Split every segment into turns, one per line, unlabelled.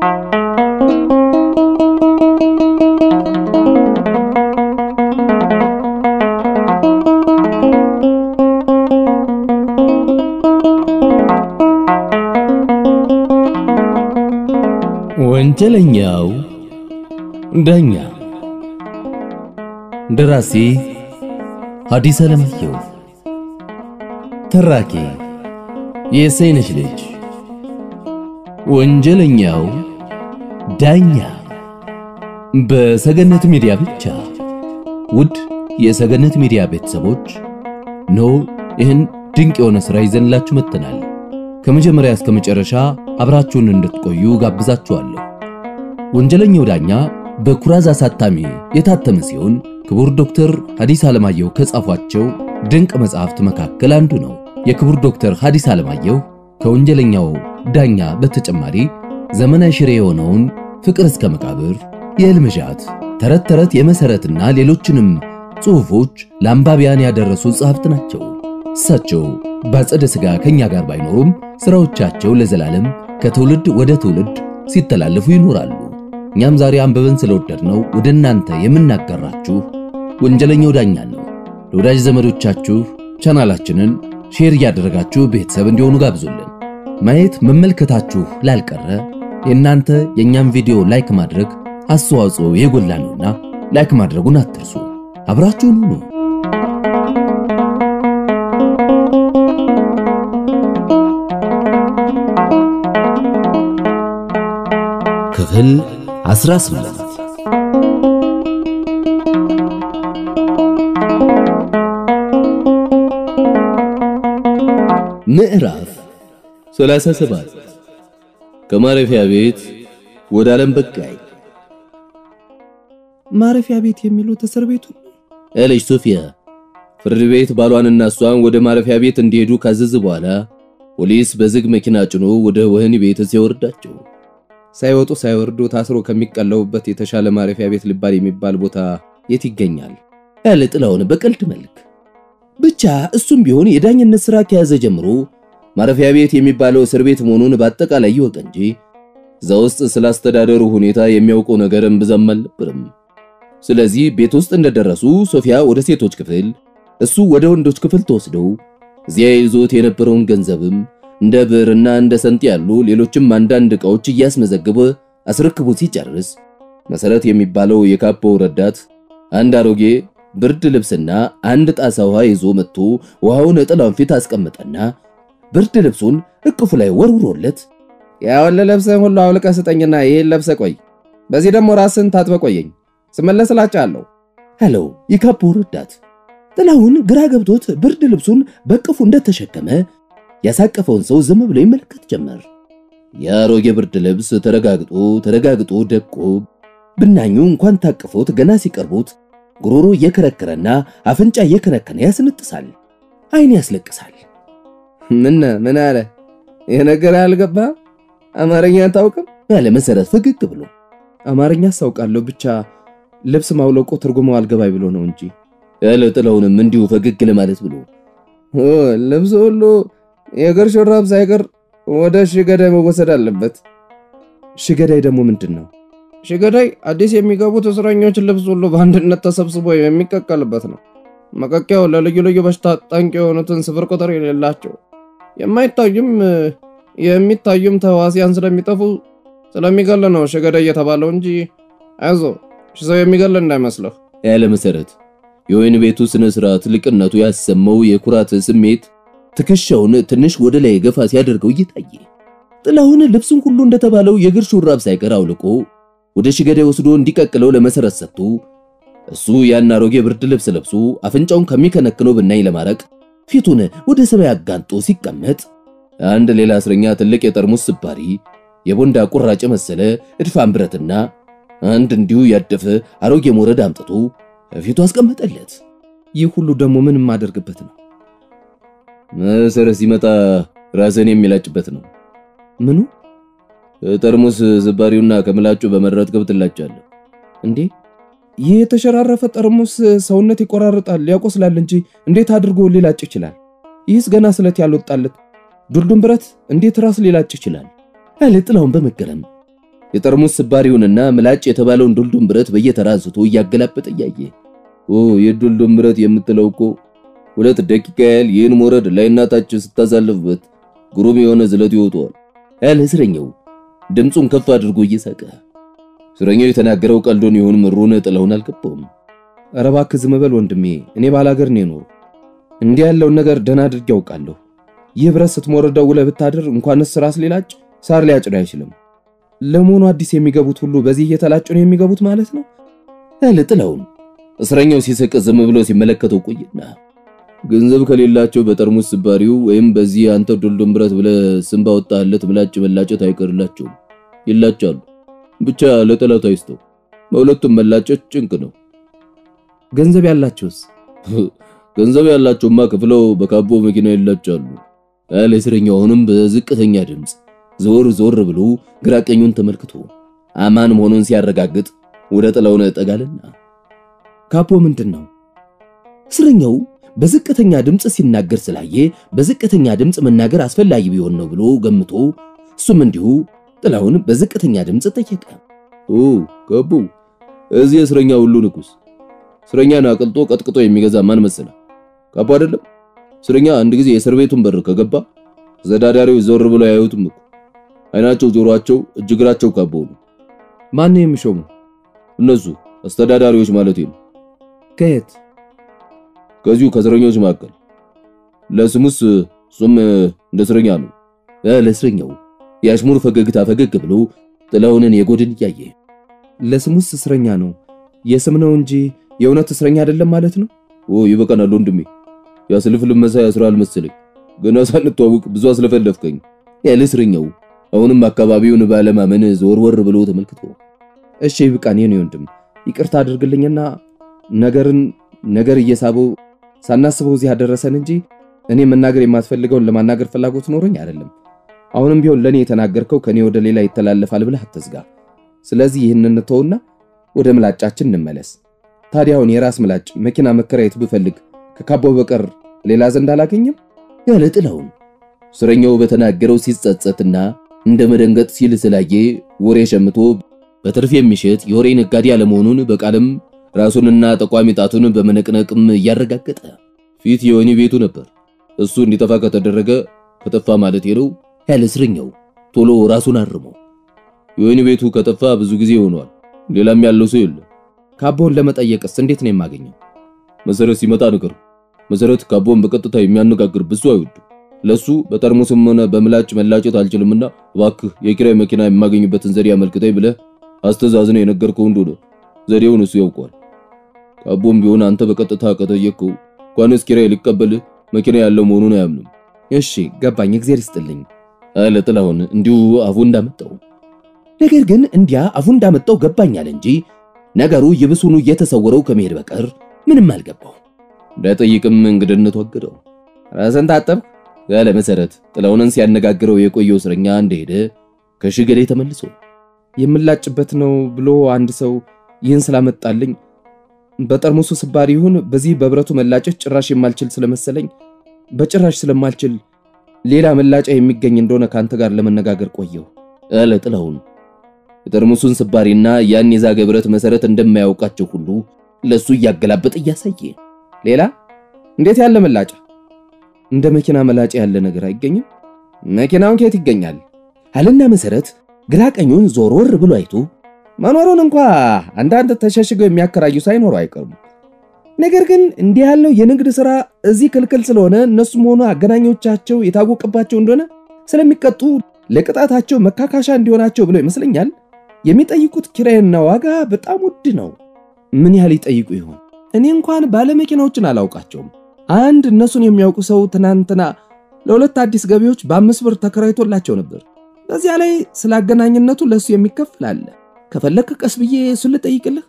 ወንጀለኛው ዳኛ ደራሲ ሐዲስ ዓለማየሁ ተራኪ የሰይነሽ ልጅ ወንጀለኛው ዳኛ በሰገነት ሚዲያ ብቻ ውድ የሰገነት ሚዲያ ቤተሰቦች ኖ ይህን ድንቅ የሆነ ሥራ ይዘንላችሁ መጥተናል ከመጀመሪያ እስከ መጨረሻ አብራችሁን እንድትቆዩ ጋብዛችኋለሁ። ወንጀለኛው ዳኛ በኩራዝ አሳታሚ የታተመ ሲሆን ክቡር ዶክተር ሐዲስ ዓለማየሁ ከጻፏቸው ድንቅ መጽሐፍት መካከል አንዱ ነው። የክቡር ዶክተር ሐዲስ ዓለማየሁ ከወንጀለኛው ዳኛ በተጨማሪ ዘመናዊ ሽሬ የሆነውን ፍቅር እስከ መቃብር፣ የሕልምዣት፣ ተረት ተረት የመሰረትና ሌሎችንም ጽሑፎች ለአንባቢያን ያደረሱ ጸሐፍት ናቸው። እሳቸው በአጸደ ሥጋ ከኛ ጋር ባይኖሩም ሥራዎቻቸው ለዘላለም ከትውልድ ወደ ትውልድ ሲተላለፉ ይኖራሉ። እኛም ዛሬ አንብበን ስለወደድነው ወደ እናንተ የምናጋራችሁ ወንጀለኛው ዳኛ ነው። ለወዳጅ ዘመዶቻችሁ ቻናላችንን ሼር እያደረጋችሁ ቤተሰብ እንዲሆኑ ጋብዙልን። ማየት መመልከታችሁ ላልቀረ የእናንተ የእኛም ቪዲዮ ላይክ ማድረግ አስተዋጽኦ የጎላ ነውና ላይክ ማድረጉን አትርሱ። አብራችሁን ሁኑ።
ክፍል 18
ምዕራፍ 37 ከማረፊያ ቤት ወደ ዓለም በቃኝ።
ማረፊያ ቤት የሚሉት እስር ቤቱ
አለች ሶፊያ። ፍርድ ቤት ባሏንና እሷን ወደ ማረፊያ ቤት እንዲሄዱ ካዘዝ በኋላ ፖሊስ በዝግ መኪና ጭኖ ወደ ወህኒ ቤት ሲያወርዳቸው
ሳይወጡ ሳይወርዱ ታስሮ ከሚቀለቡበት የተሻለ ማረፊያ ቤት ሊባል የሚባል ቦታ የት ይገኛል?
ያለ ጥላውን በቀልድ መልክ ብቻ እሱም ቢሆን የዳኝነት ሥራ ከያዘ ጀምሮ ማረፊያ ቤት የሚባለው እስር ቤት መሆኑን በአጠቃላይ ይወቅ እንጂ እዛ ውስጥ ስላስተዳደሩ ሁኔታ የሚያውቀው ነገር እምብዛም አልነበርም። ስለዚህ ቤት ውስጥ እንደደረሱ ሶፊያ ወደ ሴቶች ክፍል፣ እሱ ወደ ወንዶች ክፍል ተወስደው እዚያ ይዞት የነበረውን ገንዘብም እንደ ብዕርና እንደ ሰንጥ ያሉ ሌሎችም አንዳንድ ዕቃዎች እያስመዘገበ አስረክቦ ሲጨርስ መሰረት የሚባለው የካፖው ረዳት አንድ አሮጌ ብርድ ልብስና አንድ ጣሳ ውሃ ይዞ መጥቶ ውሃውን ጥላውን ፊት አስቀመጠና ብርድ ልብሱን እቅፉ ላይ ወርውሮለት
ያወለ ለብሰን ሁሉ አውልቀ ስጠኝና ይሄን ለብሰ ቆይ፣ በዚህ ደግሞ ራስን ታጥበ ቆየኝ፣ ስመለስ እላጫለሁ
አለው የካፖው ረዳት። ጥላውን ግራ ገብቶት ብርድ ልብሱን በቅፉ እንደተሸከመ ያሳቀፈውን ሰው ዝም ብሎ ይመለከት ጀመር። የአሮጌ ብርድ ልብስ ተረጋግጦ ተረጋግጦ ደቆ ብናኙ እንኳን ታቅፎት ገና ሲቀርቡት ጉሮሮ እየከረከረና አፍንጫ እየከነከነ ያስነጥሳል፣ ዓይን ያስለቅሳል።
ምን ምን አለ ይህ ነገር ያልገባ አማርኛ አታውቅም?
ያለ መሰረት ፈገግ ብሎ
አማርኛ አሳውቃለሁ ብቻ ልብስ ማውለቆ ትርጉሙ አልገባኝ ብሎ ነው እንጂ
ያለ ጥላውንም እንዲሁ ፈገግ ለማለት ብሎ
ልብስ ሁሉ የእግር ሹራብ ሳይቀር ወደ ሽገዳይ መወሰድ አለበት። ሽገዳይ ደግሞ ምንድን ነው? ሽገዳይ አዲስ የሚገቡት እስረኞች ልብስ ሁሉ በአንድነት ተሰብስቦ የሚቀቀልበት ነው። መቀቂያው ለልዩ ልዩ በሽታ ጠንቅ የሆኑትን ስፍር ቁጥር የሌላቸው የማይታዩም የሚታዩም ተዋሲያን ስለሚጠፉ ስለሚገል ነው ሽገዳይ የተባለው እንጂ አይዞ ሰው የሚገል እንዳይመስልህ
ያለ መሰረት የወይን ቤቱ ስነ ስርዓት ልቅነቱ ያሰማው የኩራት ስሜት ትከሻውን ትንሽ ወደ ላይ ገፋ ሲያደርገው እየታየ ጥላሁን ልብሱን ሁሉ እንደተባለው የእግር ሹራብ ሳይቀር አውልቆ ወደ ሽገዳይ ወስዶ እንዲቀቅለው ለመሰረት ሰጥቶ እሱ ያን አሮጌ ብርድ ልብስ ለብሶ አፍንጫውን ከሚከነክነው ብናኝ ለማረቅ ፊቱን ወደ ሰማይ አጋንጦ ሲቀመጥ አንድ ሌላ እስረኛ ትልቅ የጠርሙስ ስባሪ የቦንዳ ቁራጭ መሰለ እድፋም ብረትና አንድ እንዲሁ ያደፈ አሮጌ ሞረድ አምጥቶ ፊቱ አስቀመጠለት።
ይህ ሁሉ ደግሞ ምን የማደርግበት ነው?
መሰረት ሲመጣ ራስን የሚላጭበት ነው።
ምኑ
ጠርሙስ ስባሪውና ከምላጩ በመረጥከው ትላጫለህ።
እንዴ ይህ የተሸራረፈ ጠርሙስ ሰውነት ይቆራርጣል፣ ያቆስላል እንጂ እንዴት አድርጎ ሊላጭ ይችላል? ይህስ ገና ስለት ያልወጣለት ዱልዱም ብረት እንዴት ራስ ሊላጭ ይችላል?
አለ ጥላውን በመገረም የጠርሙስ ስባሪውንና ምላጭ የተባለውን ዱልዱም ብረት በየተራ አንስቶ እያገላበጠ እያየ ኦ የዱልዱም ብረት የምትለው እኮ ሁለት ደቂቃ ያህል ይህን ሞረድ ላይና ታች ስታሳልፍበት ግሩም የሆነ ዝለት ይወጣዋል ያለ እስረኛው ድምፁን ከፍ አድርጎ እየሳቀ እስረኛው የተናገረው ቀልዶን ይሁን ምሩን ጥለውን አልገባውም።
ኧረ እባክህ ዝም በል ወንድሜ፣ እኔ ባላገር ነው የኖሩ እንዲህ ያለውን ነገር ደህና አድርጌ ያውቃለሁ። ይህ ብረት ስትሞርደው ውለህ ብታድር እንኳንስ ራስ ሊላጭ ሳር ሊያጭድ አይችልም። ለመሆኑ አዲስ የሚገቡት ሁሉ በዚህ እየተላጩ ነው የሚገቡት ማለት ነው?
ያለ ጥለውን እስረኛው ሲስቅ ዝም ብሎ ሲመለከተው ቆይና ገንዘብ ከሌላቸው በጠርሙስ ስባሪው ወይም በዚህ አንተ ዱልዱም ብረት ብለህ ስም ባወጣህለት ምላጭ መላጨት አይቀርላቸውም። ይላጫሉ። ብቻ ለጠላት አይስተው። በሁለቱም መላጨት ጭንቅ ነው።
ገንዘብ ያላቸውስ?
ገንዘብ ያላቸውማ ከፍለው በካቦ መኪና ይላጫሉ። ያለ እስረኛው አሁንም በዝቅተኛ ድምፅ ዞር ዞር ብሎ ግራ ቀኙን ተመልክቶ አማን መሆኑን ሲያረጋግጥ ወደ ጥላውን ጠጋልና
ካፖ ምንድን ነው?
እስረኛው በዝቅተኛ ድምፅ ሲናገር ስላየ በዝቅተኛ ድምፅ መናገር አስፈላጊ ቢሆን ነው ብሎ ገምቶ እሱም እንዲሁ ጥላውን በዝቅተኛ ድምፅ ጠየቀ። ኦ ካቦ፣ እዚህ እስረኛ ሁሉ ንጉስ። እስረኛን አቅልጦ ቀጥቅጦ የሚገዛ ማን መሰለ? ካቦ አይደለም። እስረኛ አንድ ጊዜ የእስር ቤቱን በር ከገባ ተዳዳሪው ዞር ብሎ ያዩትም እኮ አይናቸው፣ ጆሮአቸው፣ እጅግራቸው ካቦ ነው።
ማን ነው የሚሾሙ?
እነሱ አስተዳዳሪዎች ማለት ነው።
ከየት?
ከዚሁ ከእስረኞች መካከል። ለስሙስ እሱም እንደ እስረኛ ነው። ለእስረኛው የአሽሙር ፈገግታ ፈገግ ብሎ ጥላውንን የጎድን እያየ
ለስሙስ እስረኛ ነው፣ የስም ነው እንጂ የእውነት እስረኛ አይደለም ማለት ነው።
ኦ ይበቃናል ወንድሜ፣ ያስልፍልም መሳይ ያስራል መሰለኝ። ገና ሳንተዋውቅ ብዙ አስለፈለፍከኝ ያለ እስረኛው አሁንም አካባቢውን ባለማመን ዞርወር ብሎ ተመልክቶ
እሺ ይብቃን የኔ ወንድም፣ ይቅርታ አድርግልኝና ነገርን ነገር እየሳበው ሳናስበው እዚህ ያደረሰን እንጂ እኔ መናገር የማትፈልገውን ለማናገር ፍላጎት ኖሮኝ አይደለም። አሁንም ቢሆን ለኔ የተናገርከው ከኔ ወደ ሌላ ይተላለፋል ብለህ አትዝጋ። ስለዚህ ይህን እንተውና ወደ ምላጫችን እንመለስ። ታዲያ አሁን የራስ ምላጭ መኪና መከራየት ብፈልግ ከካቦ በቀር ሌላ ዘንድ አላገኝም
ያለ ጥላውን እስረኛው በተናገረው ሲጸጸትና እንደ መደንገጥ ሲል ስላየ ወሬ ሸምቶ በትርፍ የሚሸጥ የወሬ ነጋዴ አለመሆኑን በቃልም ራሱንና ጠቋሚ ጣቱን በመነቅነቅም እያረጋገጠ ፊት የወህኒ ቤቱ ነበር። እሱ እንዲጠፋ ከተደረገ ከጠፋ ማለት ነው ያለ እስረኛው ቶሎ ራሱን አርሞ የወህኒ ቤቱ ከጠፋ ብዙ ጊዜ ሆኗል። ሌላም ያለው ሰው የለም።
ካቦን ለመጠየቅስ እንዴት ነው የማገኘው?
መሰረት ሲመጣ ነገር መሰረት ካቦን በቀጥታ የሚያነጋግር ብዙ አይወዱ። ለሱ በጠርሙስም ሆነ በምላጭ መላጨት አልችልምና እባክህ የኪራይ መኪና የማገኝበትን ዘዴ አመልክተኝ ብለህ አስተዛዝነ የነገርከው እንደሆነ ዘዴውን እሱ ያውቋል። ካቦም ቢሆን አንተ በቀጥታ ከጠየቅከው እንኳንስ ኪራይ ሊቀበልህ መኪና ያለው መሆኑን አያምንም።
እሺ ገባኝ፣ እግዜር ይስጥልኝ
አለ ጥላሁን እንዲሁ አፉ እንዳመጣው።
ነገር ግን እንዲያ አፉ እንዳመጣው ገባኝ አለ እንጂ ነገሩ ይብሱኑ እየተሰወረው ከመሄድ በቀር ምንም አልገባው።
እንዳይጠይቅም እንግድነቱ አገደው።
ራስን ታጠብክ
ያለ መሰረት ጥላሁንን ሲያነጋግረው የቆየው እስረኛ እንደሄደ ከሽገሌ ተመልሶ
የምላጭበት ነው ብሎ አንድ ሰው ይህን ስላመጣልኝ በጠርሙሱ ስባሪ ይሁን በዚህ በብረቱ መላጨት ጭራሽ የማልችል ስለመሰለኝ በጭራሽ ስለማልችል ሌላ መላጫ የሚገኝ እንደሆነ ከአንተ ጋር ለመነጋገር ቆየው
አለ ጥላሁን የጠርሙሱን ስባሪና ያን የዛገ ብረት መሰረት እንደማያውቃቸው ሁሉ ለሱ እያገላበጠ እያሳየ
ሌላ እንዴት ያለ መላጫ እንደ መኪና መላጫ ያለ ነገር አይገኝም መኪናውን ከየት ይገኛል
አለና መሰረት ግራ ቀኙን ዞር ወር ብሎ አይቶ
መኖሩን እንኳ አንዳንድ ተሸሽገው የሚያከራዩ ሳይኖሩ አይቀርም ነገር ግን እንዲህ ያለው የንግድ ሥራ እዚህ ክልክል ስለሆነ እነሱም ሆኑ አገናኞቻቸው የታወቀባቸው እንደሆነ ስለሚቀጡ ለቅጣታቸው መካካሻ እንዲሆናቸው ብለው ይመስለኛል የሚጠይቁት ኪራይና ዋጋ በጣም ውድ ነው። ምን ያህል ይጠይቁ ይሆን? እኔ እንኳን ባለመኪናዎችን አላውቃቸውም። አንድ እነሱን የሚያውቁ ሰው ትናንትና ለሁለት አዲስ ገቢዎች በአምስት ብር ተከራይቶላቸው ነበር። በዚያ ላይ ስለ አገናኝነቱ ለእሱ የሚከፍል አለ። ከፈለክ ቀስ ብዬ እሱን ልጠይቅልህ።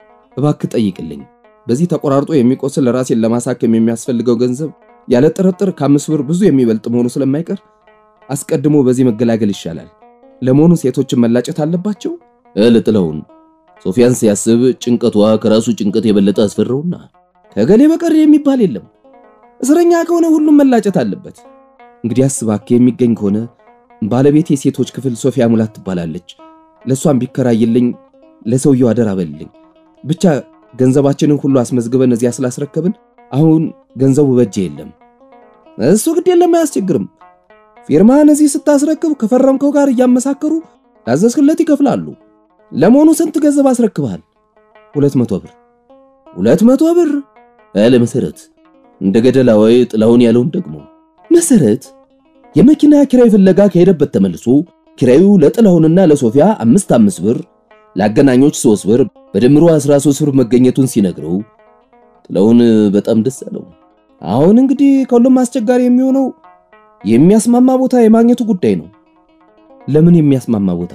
እባክህ ጠይቅልኝ። በዚህ ተቆራርጦ የሚቆስል ራሴን ለማሳከም የሚያስፈልገው ገንዘብ ያለ ጥርጥር ከአምስት ብር ብዙ የሚበልጥ መሆኑ ስለማይቀር አስቀድሞ በዚህ መገላገል ይሻላል። ለመሆኑ ሴቶችን መላጨት አለባቸው?
አለ ጥላሁን ሶፊያን ሲያስብ ጭንቀቷ ከራሱ ጭንቀት የበለጠ አስፈራውና
ከገሌ በቀር የሚባል የለም። እስረኛ ከሆነ ሁሉም መላጨት አለበት። እንግዲህ እባክህ የሚገኝ ከሆነ ባለቤት የሴቶች ክፍል ሶፊያ ሙላት ትባላለች። ለእሷን ቢከራይልኝ ለሰውየው አደራ በልልኝ። ብቻ ገንዘባችንን ሁሉ አስመዝግበን እዚያ ስላስረከብን አሁን ገንዘቡ በጄ የለም። እሱ ግድ የለም አያስቸግርም። ፊርማህን እዚህ ስታስረክብ ከፈረምከው ጋር እያመሳከሩ ላዘዝክለት ይከፍላሉ። ለመሆኑ ስንት ገንዘብ አስረክበሃል? ሁለት መቶ ብር። ሁለት መቶ ብር
አለ መሰረት። እንደ ገደላ ወይ ጥላውን ያለውን ደግሞ
መሰረት
የመኪና ኪራይ ፍለጋ ከሄደበት ተመልሶ ኪራዩ ለጥላሁንና ለሶፊያ አምስት አምስት ብር ለአገናኞች ሶስት ብር በድምሩ 13 ብር መገኘቱን ሲነግረው ጥላሁን በጣም ደስ አለው።
አሁን እንግዲህ ከሁሉም አስቸጋሪ የሚሆነው የሚያስማማ ቦታ የማግኘቱ ጉዳይ ነው። ለምን የሚያስማማ ቦታ?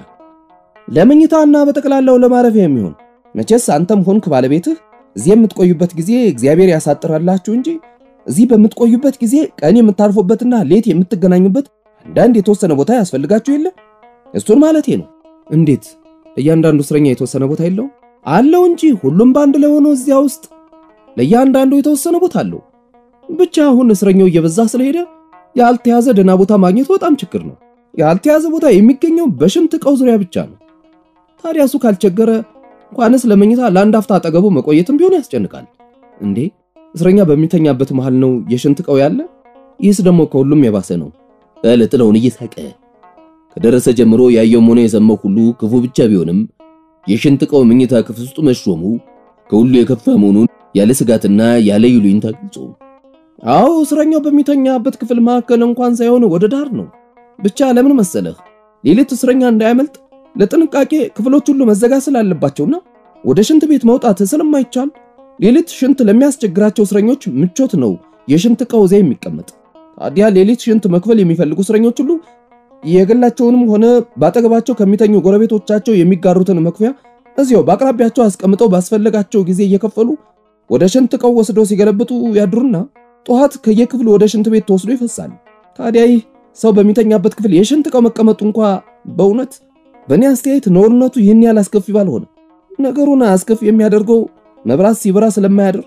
ለመኝታና በጠቅላላው ለማረፊያ የሚሆን መቼስ አንተም ሆንክ ባለቤትህ እዚህ የምትቆዩበት ጊዜ እግዚአብሔር ያሳጥራላችሁ እንጂ እዚህ በምትቆዩበት ጊዜ ቀን የምታርፉበትና ሌት የምትገናኙበት አንዳንድ የተወሰነ ቦታ ያስፈልጋችሁ የለ? እሱን ማለቴ ነው። እንዴት? እያንዳንዱ እስረኛ የተወሰነ ቦታ የለው? አለው እንጂ ሁሉም በአንድ ላይ ሆኖ እዚያ ውስጥ ለእያንዳንዱ የተወሰነ ቦታ አለው። ብቻ አሁን እስረኛው እየበዛ ስለሄደ ያልተያዘ ደህና ቦታ ማግኘቱ በጣም ችግር ነው። ያልተያዘ ቦታ የሚገኘው በሽንት ዕቃው ዙሪያ ብቻ ነው። ታዲያ እሱ ካልቸገረ እንኳንስ ለመኝታ ለአንድ አፍታ አጠገቡ መቆየትም ቢሆን ያስጨንቃል። እንዴ እስረኛ በሚተኛበት መሃል ነው የሽንት ዕቃው ያለ? ይህስ ደግሞ ከሁሉም የባሰ ነው
አለ ጥላሁን እየሳቀ። ከደረሰ ጀምሮ ያየውም ሆነ የሰማው ሁሉ ክፉ ብቻ ቢሆንም የሽንት ዕቃው መኝታ ክፍል ውስጥ መሾሙ ከሁሉ የከፋ መሆኑን ያለ ስጋትና ያለ ይሉኝታ ገልጾ
አዎ እስረኛው በሚተኛበት ክፍል መካከል እንኳን ሳይሆን ወደ ዳር ነው። ብቻ ለምን መሰለህ ሌሊት እስረኛ እንዳያመልጥ ለጥንቃቄ ክፍሎች ሁሉ መዘጋት ስላለባቸውና ወደ ሽንት ቤት መውጣት ስለማይቻል ሌሊት ሽንት ለሚያስቸግራቸው እስረኞች ምቾት ነው የሽንት ዕቃው እዚያ የሚቀመጥ። ታዲያ ሌሊት ሽንት መክፈል የሚፈልጉ እስረኞች ሁሉ የግላቸውንም ሆነ ባጠገባቸው ከሚተኙ ጎረቤቶቻቸው የሚጋሩትን መክፈያ እዚያው በአቅራቢያቸው አስቀምጠው ባስፈለጋቸው ጊዜ እየከፈሉ ወደ ሽንት ዕቃው ወስደው ሲገለብጡ ያድሩና ጠዋት ከየክፍሉ ወደ ሽንት ቤት ተወስዶ ይፈሳል። ታዲያ ይህ ሰው በሚተኛበት ክፍል የሽንት ዕቃው መቀመጡ እንኳ በእውነት በእኔ አስተያየት ነውርነቱ ይህን ያህል አስከፊ ባልሆነ፣ ነገሩን አስከፊ የሚያደርገው መብራት ሲበራ ስለማያድር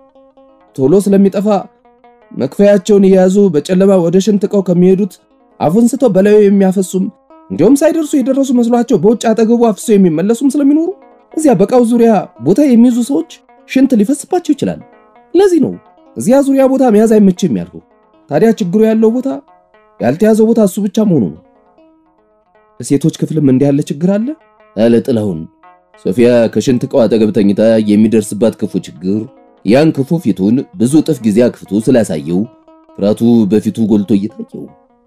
ቶሎ ስለሚጠፋ መክፈያቸውን የያዙ በጨለማ ወደ ሽንት ዕቃው ከሚሄዱት አፉን ስተው በላዩ የሚያፈሱም እንዲሁም ሳይደርሱ የደረሱ መስሏቸው በውጭ አጠገቡ አፍሰው የሚመለሱም ስለሚኖሩ እዚያ በዕቃው ዙሪያ ቦታ የሚይዙ ሰዎች ሽንት ሊፈስባቸው ይችላል። ለዚህ ነው እዚያ ዙሪያ ቦታ መያዝ አይመችም ያልኩ። ታዲያ ችግሩ ያለው ቦታ ያልተያዘው ቦታ እሱ ብቻ መሆኑ ነው። ሴቶች ክፍልም እንዲህ ያለ ችግር አለ
አለ ጥላሁን። ሶፊያ ከሽንት ዕቃው አጠገብ ተኝታ የሚደርስባት ክፉ ችግር ያን ክፉ ፊቱን ብዙ እጥፍ ጊዜ አክፍቶ ስላሳየው ፍርሃቱ በፊቱ ጎልቶ እየታየው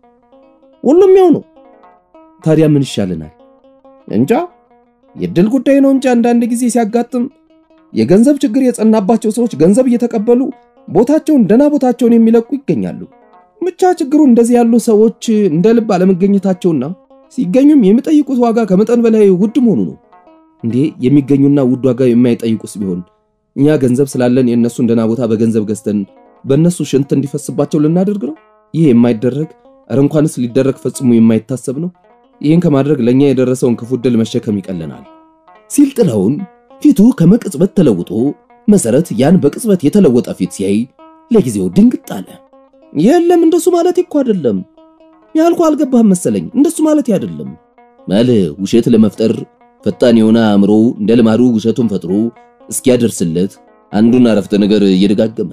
ሁሉም ያው ነው። ታዲያ ምን ይሻለናል? እንጃ የድል ጉዳይ ነው እንጂ አንዳንድ ጊዜ ሲያጋጥም የገንዘብ ችግር የጸናባቸው ሰዎች ገንዘብ እየተቀበሉ ቦታቸውን ደና ቦታቸውን የሚለቁ ይገኛሉ። ብቻ ችግሩ እንደዚህ ያሉ ሰዎች እንደ ልብ አለመገኘታቸውና ሲገኙም የሚጠይቁት ዋጋ ከመጠን በላይ ውድ መሆኑ ነው። እንዴ የሚገኙና ውድ ዋጋ የማይጠይቁስ ቢሆን እኛ ገንዘብ ስላለን የእነሱን ደና ቦታ በገንዘብ ገዝተን በእነሱ ሽንት እንዲፈስባቸው ልናደርግ ነው? ይህ የማይደረግ እረ እንኳንስ ሊደረግ ፈጽሞ የማይታሰብ ነው። ይህን ከማድረግ ለእኛ የደረሰውን ክፉ ዕድል መሸከም ይቀለናል
ሲል ጥላሁን ፊቱ ከመቅጽበት ተለውጦ መሰረት ያን በቅጽበት የተለወጠ ፊት ሲያይ ለጊዜው ድንግጥ አለ።
የለም እንደሱ ማለት እኮ አይደለም ያልኩ አልገባህም መሰለኝ። እንደሱ ማለት አይደለም
ማለ ውሸት ለመፍጠር ፈጣን የሆነ አእምሮ እንደ ልማዱ ውሸቱን ፈጥሮ እስኪያደርስለት አንዱን አረፍተ ነገር እየደጋገመ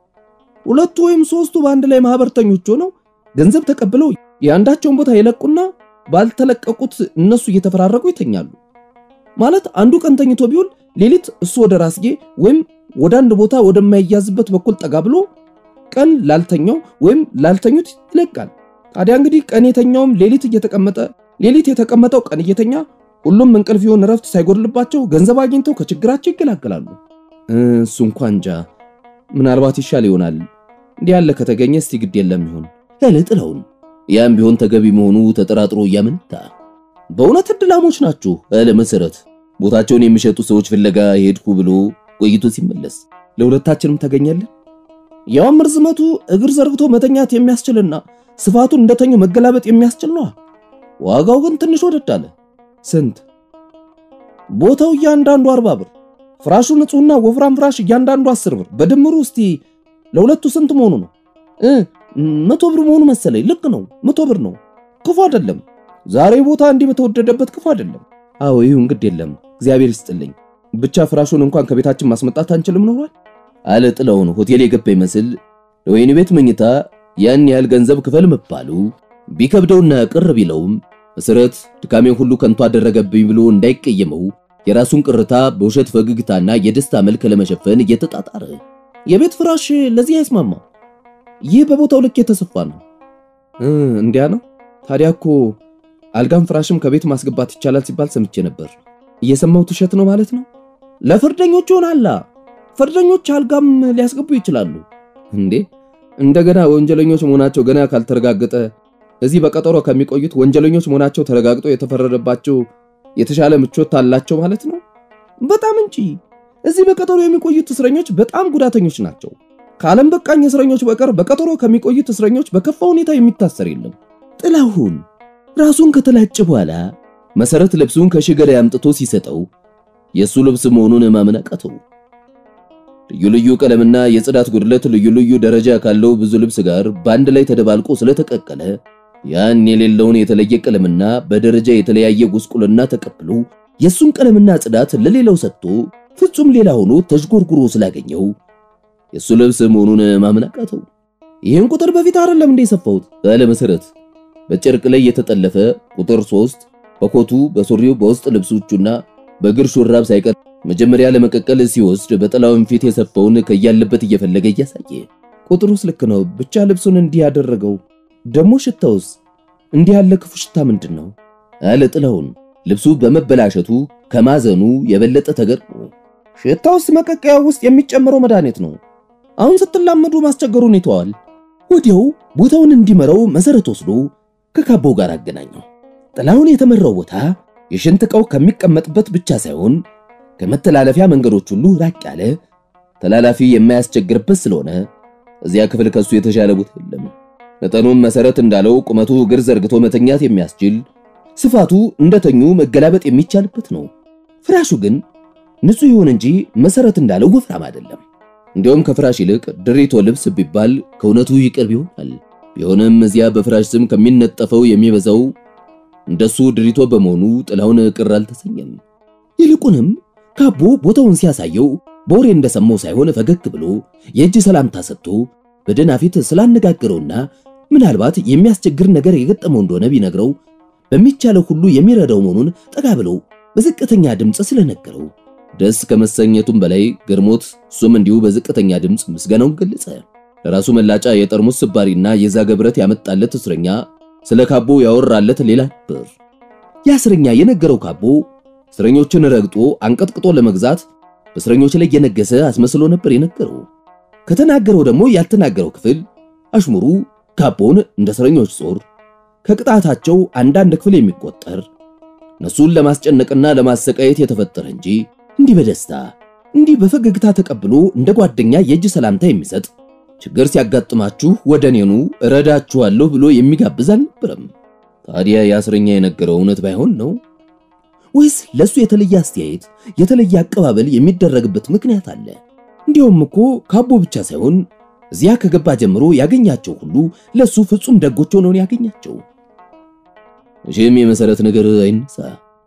ሁለቱ ወይም ሶስቱ በአንድ ላይ ማህበርተኞች ሆነው ገንዘብ ተቀብለው የአንዳቸውን ቦታ የለቁና ባልተለቀቁት እነሱ እየተፈራረቁ ይተኛሉ። ማለት አንዱ ቀን ተኝቶ ቢውል ሌሊት እሱ ወደ ራስጌ ወይም ወደ አንድ ቦታ ወደማይያዝበት በኩል ጠጋ ብሎ ቀን ላልተኛው ወይም ላልተኙት ይለቃል። ታዲያ እንግዲህ ቀን የተኛውም ሌሊት እየተቀመጠ ሌሊት የተቀመጠው ቀን እየተኛ ሁሉም እንቅልፍ ይሁን እረፍት ሳይጎድልባቸው ገንዘብ አግኝተው ከችግራቸው ይገላገላሉ። እሱ እንኳ እንጃ ምናልባት ይሻል ይሆናል። እንዲህ ያለ ከተገኘ እስቲ ግድ የለም ይሆን
ያለ ጥላሁን ያም ቢሆን ተገቢ መሆኑ ተጠራጥሮ እያመነታ በእውነት እድላሞች ናችሁ አለ መሰረት ቦታቸውን የሚሸጡ ሰዎች ፍለጋ ሄድኩ ብሎ ቆይቶ ሲመለስ
ለሁለታችንም ተገኘልን። ያውም ርዝመቱ እግር ዘርግቶ መተኛት የሚያስችልና ስፋቱን እንደተኙ መገላበጥ የሚያስችል ነው። ዋጋው ግን ትንሽ ወደድ አለ። ስንት? ቦታው እያንዳንዱ አርባ ብር፣ ፍራሹ ንጹህና ወፍራም ፍራሽ እያንዳንዱ አስር ብር። በድምሩ እስቲ ለሁለቱ ስንት መሆኑ ነው? እ መቶ ብር መሆኑ መሰለኝ። ልክ ነው፣ መቶ ብር ነው። ክፉ አይደለም። ዛሬ ቦታ እንዲህ በተወደደበት ክፉ አይደለም። አዎ ይሁን፣ ግድ የለም እግዚአብሔር ይስጥልኝ። ብቻ ፍራሹን እንኳን ከቤታችን ማስመጣት አንችልም ኖሯል
አለ ጥላሁን ሆቴል የገባ ይመስል ለወይን ቤት መኝታ ያን ያህል ገንዘብ ክፈል መባሉ ቢከብደውና ቅር ቢለውም መሰረት ድካሜን ሁሉ ከንቱ አደረገብኝ ብሎ እንዳይቀየመው የራሱን ቅርታ በውሸት ፈገግታና የደስታ መልክ ለመሸፈን እየተጣጣረ የቤት ፍራሽ ለዚህ አይስማማ፣ ይህ በቦታው ልክ የተሰፋ ነው።
እንዲያ ነው ታዲያ እኮ አልጋም ፍራሽም ከቤት ማስገባት ይቻላል ሲባል ሰምቼ ነበር። እየሰማሁት ውሸት ነው ማለት ነው?
ለፍርደኞች ሆናላ ፍርደኞች አልጋም ሊያስገቡ ይችላሉ
እንዴ? እንደገና ወንጀለኞች መሆናቸው ገና ካልተረጋገጠ እዚህ በቀጠሮ ከሚቆዩት ወንጀለኞች መሆናቸው ተረጋግጦ የተፈረደባቸው የተሻለ ምቾት አላቸው ማለት ነው?
በጣም እንጂ እዚህ በቀጠሮ የሚቆዩት እስረኞች በጣም ጉዳተኞች ናቸው። ከዓለም በቃኝ እስረኞች በቀር በቀጠሮ ከሚቆዩት እስረኞች በከፋ ሁኔታ የሚታሰር የለም። ጥላሁን ራሱን ከተላጨ በኋላ መሰረት ልብሱን ከሽገዳይ አምጥቶ ሲሰጠው የሱ ልብስ መሆኑን ማመን አቃተው። ልዩ ልዩ ቀለምና የጽዳት ጉድለት ልዩ ልዩ ደረጃ ካለው ብዙ ልብስ ጋር በአንድ ላይ ተደባልቆ ስለተቀቀለ ያን የሌለውን የተለየ ቀለምና በደረጃ የተለያየ ጉስቁልና ተቀብሎ የሱን ቀለምና ጽዳት ለሌላው ሰጥቶ ፍጹም ሌላ ሆኖ ተዥጎርጉሮ ስላገኘው የሱ ልብስ መሆኑን ማመን አቃተው። ይህን ቁጥር በፊት አይደለም እንደ የሰፋሁት ባለ መሰረት በጨርቅ ላይ የተጠለፈ ቁጥር ሶስት በኮቱ በሱሪው በውስጥ ልብሶቹና በእግር ሹራብ ሳይቀር መጀመሪያ ለመቀቀል ሲወስድ በጥላውን ፊት የሰፋውን ከያለበት እየፈለገ እያሳየ
ቁጥሩስ ልክ ነው። ብቻ ልብሱን እንዲህ ያደረገው ደግሞ ሽታውስ እንዲህ ያለ ክፉ ሽታ ምንድን ነው?
አለ ጥላውን ልብሱ በመበላሸቱ ከማዘኑ የበለጠ ተገርሞ።
ሽታውስ መቀቀያ ውስጥ የሚጨምረው መድኃኒት ነው።
አሁን ስትላመዱ ማስቸገሩን ይተዋል። ወዲያው ቦታውን እንዲመራው መሰረት ወስዶ ከካቦ ጋር አገናኘው። ጥላሁን የተመራው ቦታ የሽንት ዕቃው ከሚቀመጥበት ብቻ ሳይሆን ከመተላለፊያ መንገዶች ሁሉ ራቅ ያለ ተላላፊ የማያስቸግርበት ስለሆነ እዚያ ክፍል ከሱ የተሻለ ቦታ የለም። መጠኑም መሰረት እንዳለው ቁመቱ እግር ዘርግቶ መተኛት የሚያስችል ስፋቱ እንደተኙ መገላበጥ የሚቻልበት ነው። ፍራሹ ግን ንጹህ ይሁን እንጂ መሰረት እንዳለው ወፍራም አይደለም። እንዲያውም ከፍራሽ ይልቅ ድሪቶ ልብስ ቢባል ከእውነቱ ይቀርብ ይሆናል። ቢሆንም እዚያ በፍራሽ ስም ከሚነጠፈው የሚበዛው እንደሱ ድሪቶ በመሆኑ ጥላሁን ቅር አልተሰኘም። ይልቁንም ካቦ ቦታውን ሲያሳየው በወሬ እንደሰማው ሳይሆን ፈገግ ብሎ የእጅ ሰላምታ ሰጥቶ በደህና ፊት ስላነጋገረውና ምናልባት የሚያስቸግር ነገር የገጠመው እንደሆነ ቢነግረው በሚቻለው ሁሉ የሚረዳው መሆኑን ጠጋ ብለው በዝቅተኛ ድምፅ ስለነገረው ደስ ከመሰኘቱም በላይ ገርሞት እሱም እንዲሁ በዝቅተኛ ድምፅ ምስጋናውን ገለጸ። ለራሱ መላጫ የጠርሙስ ስባሪና የዛገ ብረት ያመጣለት እስረኛ ስለ ካቦ ያወራለት ሌላ ነበር። ያ እስረኛ የነገረው ካቦ እስረኞችን ረግጦ አንቀጥቅጦ ለመግዛት በእስረኞች ላይ የነገሰ አስመስሎ ነበር የነገረው። ከተናገረው ደግሞ ያልተናገረው ክፍል አሽሙሩ ካቦን እንደ እስረኞች ጾር ከቅጣታቸው አንዳንድ ክፍል የሚቆጠር እነሱን ለማስጨነቅና ለማሰቃየት የተፈጠረ እንጂ እንዲህ በደስታ እንዲህ በፈገግታ ተቀብሎ እንደ ጓደኛ የእጅ ሰላምታ የሚሰጥ ችግር ሲያጋጥማችሁ ወደ እኔኑ እረዳችኋለሁ ብሎ የሚጋብዝ አልነበረም። ታዲያ የእስረኛ የነገረው እውነት ባይሆን ነው ወይስ ለሱ የተለየ አስተያየት፣ የተለየ አቀባበል የሚደረግበት ምክንያት አለ? እንዲያውም እኮ ካቦ ብቻ ሳይሆን እዚያ ከገባ ጀምሮ ያገኛቸው ሁሉ ለሱ ፍጹም ደጎች ሆነው ያገኛቸው። እሺም የመሰረት ነገር አይነሳ።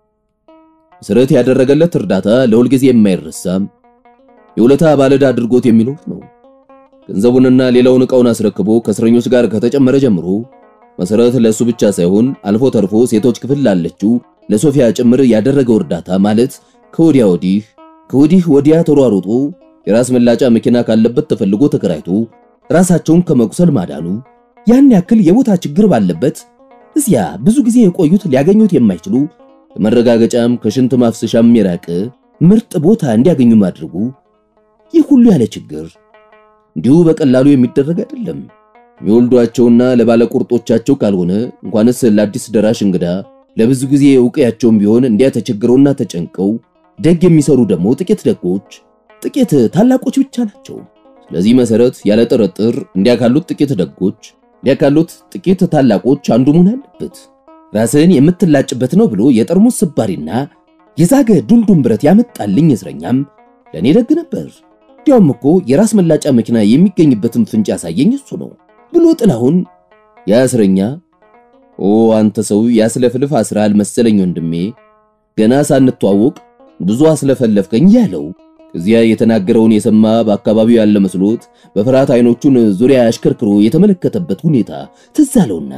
መሰረት ያደረገለት እርዳታ ለሁልጊዜ የማይረሳም የውለታ ባለዕዳ አድርጎት የሚኖር ነው። ገንዘቡንና ሌላውን ዕቃውን አስረክቦ ከእስረኞች ጋር ከተጨመረ ጀምሮ መሰረት ለሱ ብቻ ሳይሆን አልፎ ተርፎ ሴቶች ክፍል ላለችው ለሶፊያ ጭምር ያደረገው እርዳታ ማለት ከወዲያ ወዲህ ከወዲህ ወዲያ ተሯሩጦ የራስ መላጫ መኪና ካለበት ተፈልጎ ተከራይቶ ራሳቸውን ከመቁሰል ማዳኑ ያን ያክል የቦታ ችግር ባለበት እዚያ ብዙ ጊዜ የቆዩት ሊያገኙት የማይችሉ ከመረጋገጫም ከሽንት ማፍሰሻም የራቀ ምርጥ ቦታ እንዲያገኙ ማድረጉ ይህ ሁሉ ያለ ችግር እንዲሁ በቀላሉ የሚደረግ አይደለም። የሚወልዷቸውና ለባለቁርጦቻቸው ካልሆነ እንኳንስ ለአዲስ ደራሽ እንግዳ ለብዙ ጊዜ እውቅያቸውም ቢሆን እንዲያ ተቸግረውና ተጨንቀው ደግ የሚሰሩ ደግሞ ጥቂት ደጎች፣ ጥቂት ታላቆች ብቻ ናቸው። ስለዚህ መሰረት ያለ ጥርጥር እንዲያ ካሉት ጥቂት ደጎች፣ እንዲያ ካሉት ጥቂት ታላቆች አንዱ መሆን አለበት። ራስን የምትላጭበት ነው ብሎ የጠርሙስ ስባሪና የዛገ ዱልዱም ብረት ያመጣልኝ እስረኛም ለእኔ ደግ ነበር። እንዲያውም እኮ የራስ መላጫ መኪና የሚገኝበትን ፍንጭ ያሳየኝ እሱ ነው ብሎ ጥላሁን ያ እስረኛ ኦ አንተ ሰው ያስለፍልፍ አስራል መሰለኝ ወንድሜ፣ ገና ሳንተዋወቅ ብዙ አስለፈለፍከኝ ያለው ከዚያ የተናገረውን የሰማ በአካባቢው ያለ መስሎት በፍርሃት አይኖቹን ዙሪያ አሽከርክሮ የተመለከተበት ሁኔታ ትዝ አለውና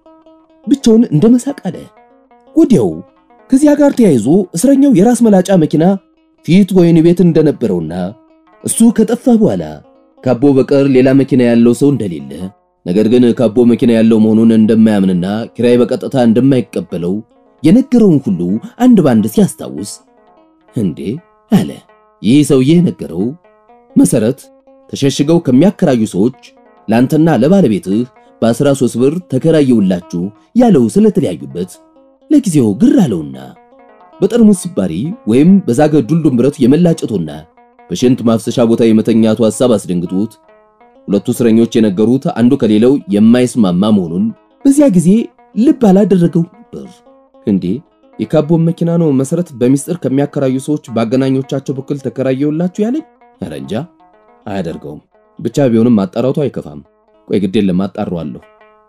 ብቻውን እንደ መሳቅ አለ። ወዲያው ከዚያ ጋር ተያይዞ እስረኛው የራስ መላጫ መኪና ፊት ወይን ቤት እንደነበረውና እሱ ከጠፋ በኋላ ካቦ በቀር ሌላ መኪና ያለው ሰው እንደሌለ ነገር ግን ካቦ መኪና ያለው መሆኑን እንደማያምንና ኪራይ በቀጥታ እንደማይቀበለው የነገረውን ሁሉ አንድ ባንድ ሲያስታውስ እንዴ አለ። ይህ ሰውዬ የነገረው መሰረት ተሸሽገው ከሚያከራዩ ሰዎች ላንተና ለባለቤትህ በ13 ብር ተከራየውላችሁ ያለው ስለተለያዩበት ለጊዜው ግር አለውና በጠርሙስ ስባሪ ወይም በዛገ ዱልዱም ብረት የመላጨቱና በሽንት ማፍሰሻ ቦታ የመተኛቱ ሐሳብ አስደንግጦት ሁለቱ እስረኞች የነገሩት አንዱ ከሌላው የማይስማማ መሆኑን በዚያ ጊዜ ልብ አላደረገው ነበር። እንዴ የካቦን መኪና ነው መሰረት በሚስጥር ከሚያከራዩ ሰዎች በአገናኞቻቸው በኩል ተከራየውላችሁ ያለኝ? ኧረ እንጃ አያደርገውም። ብቻ ቢሆንም ማጣራቱ አይከፋም። ቆይ ግድ የለም አጣራዋለሁ።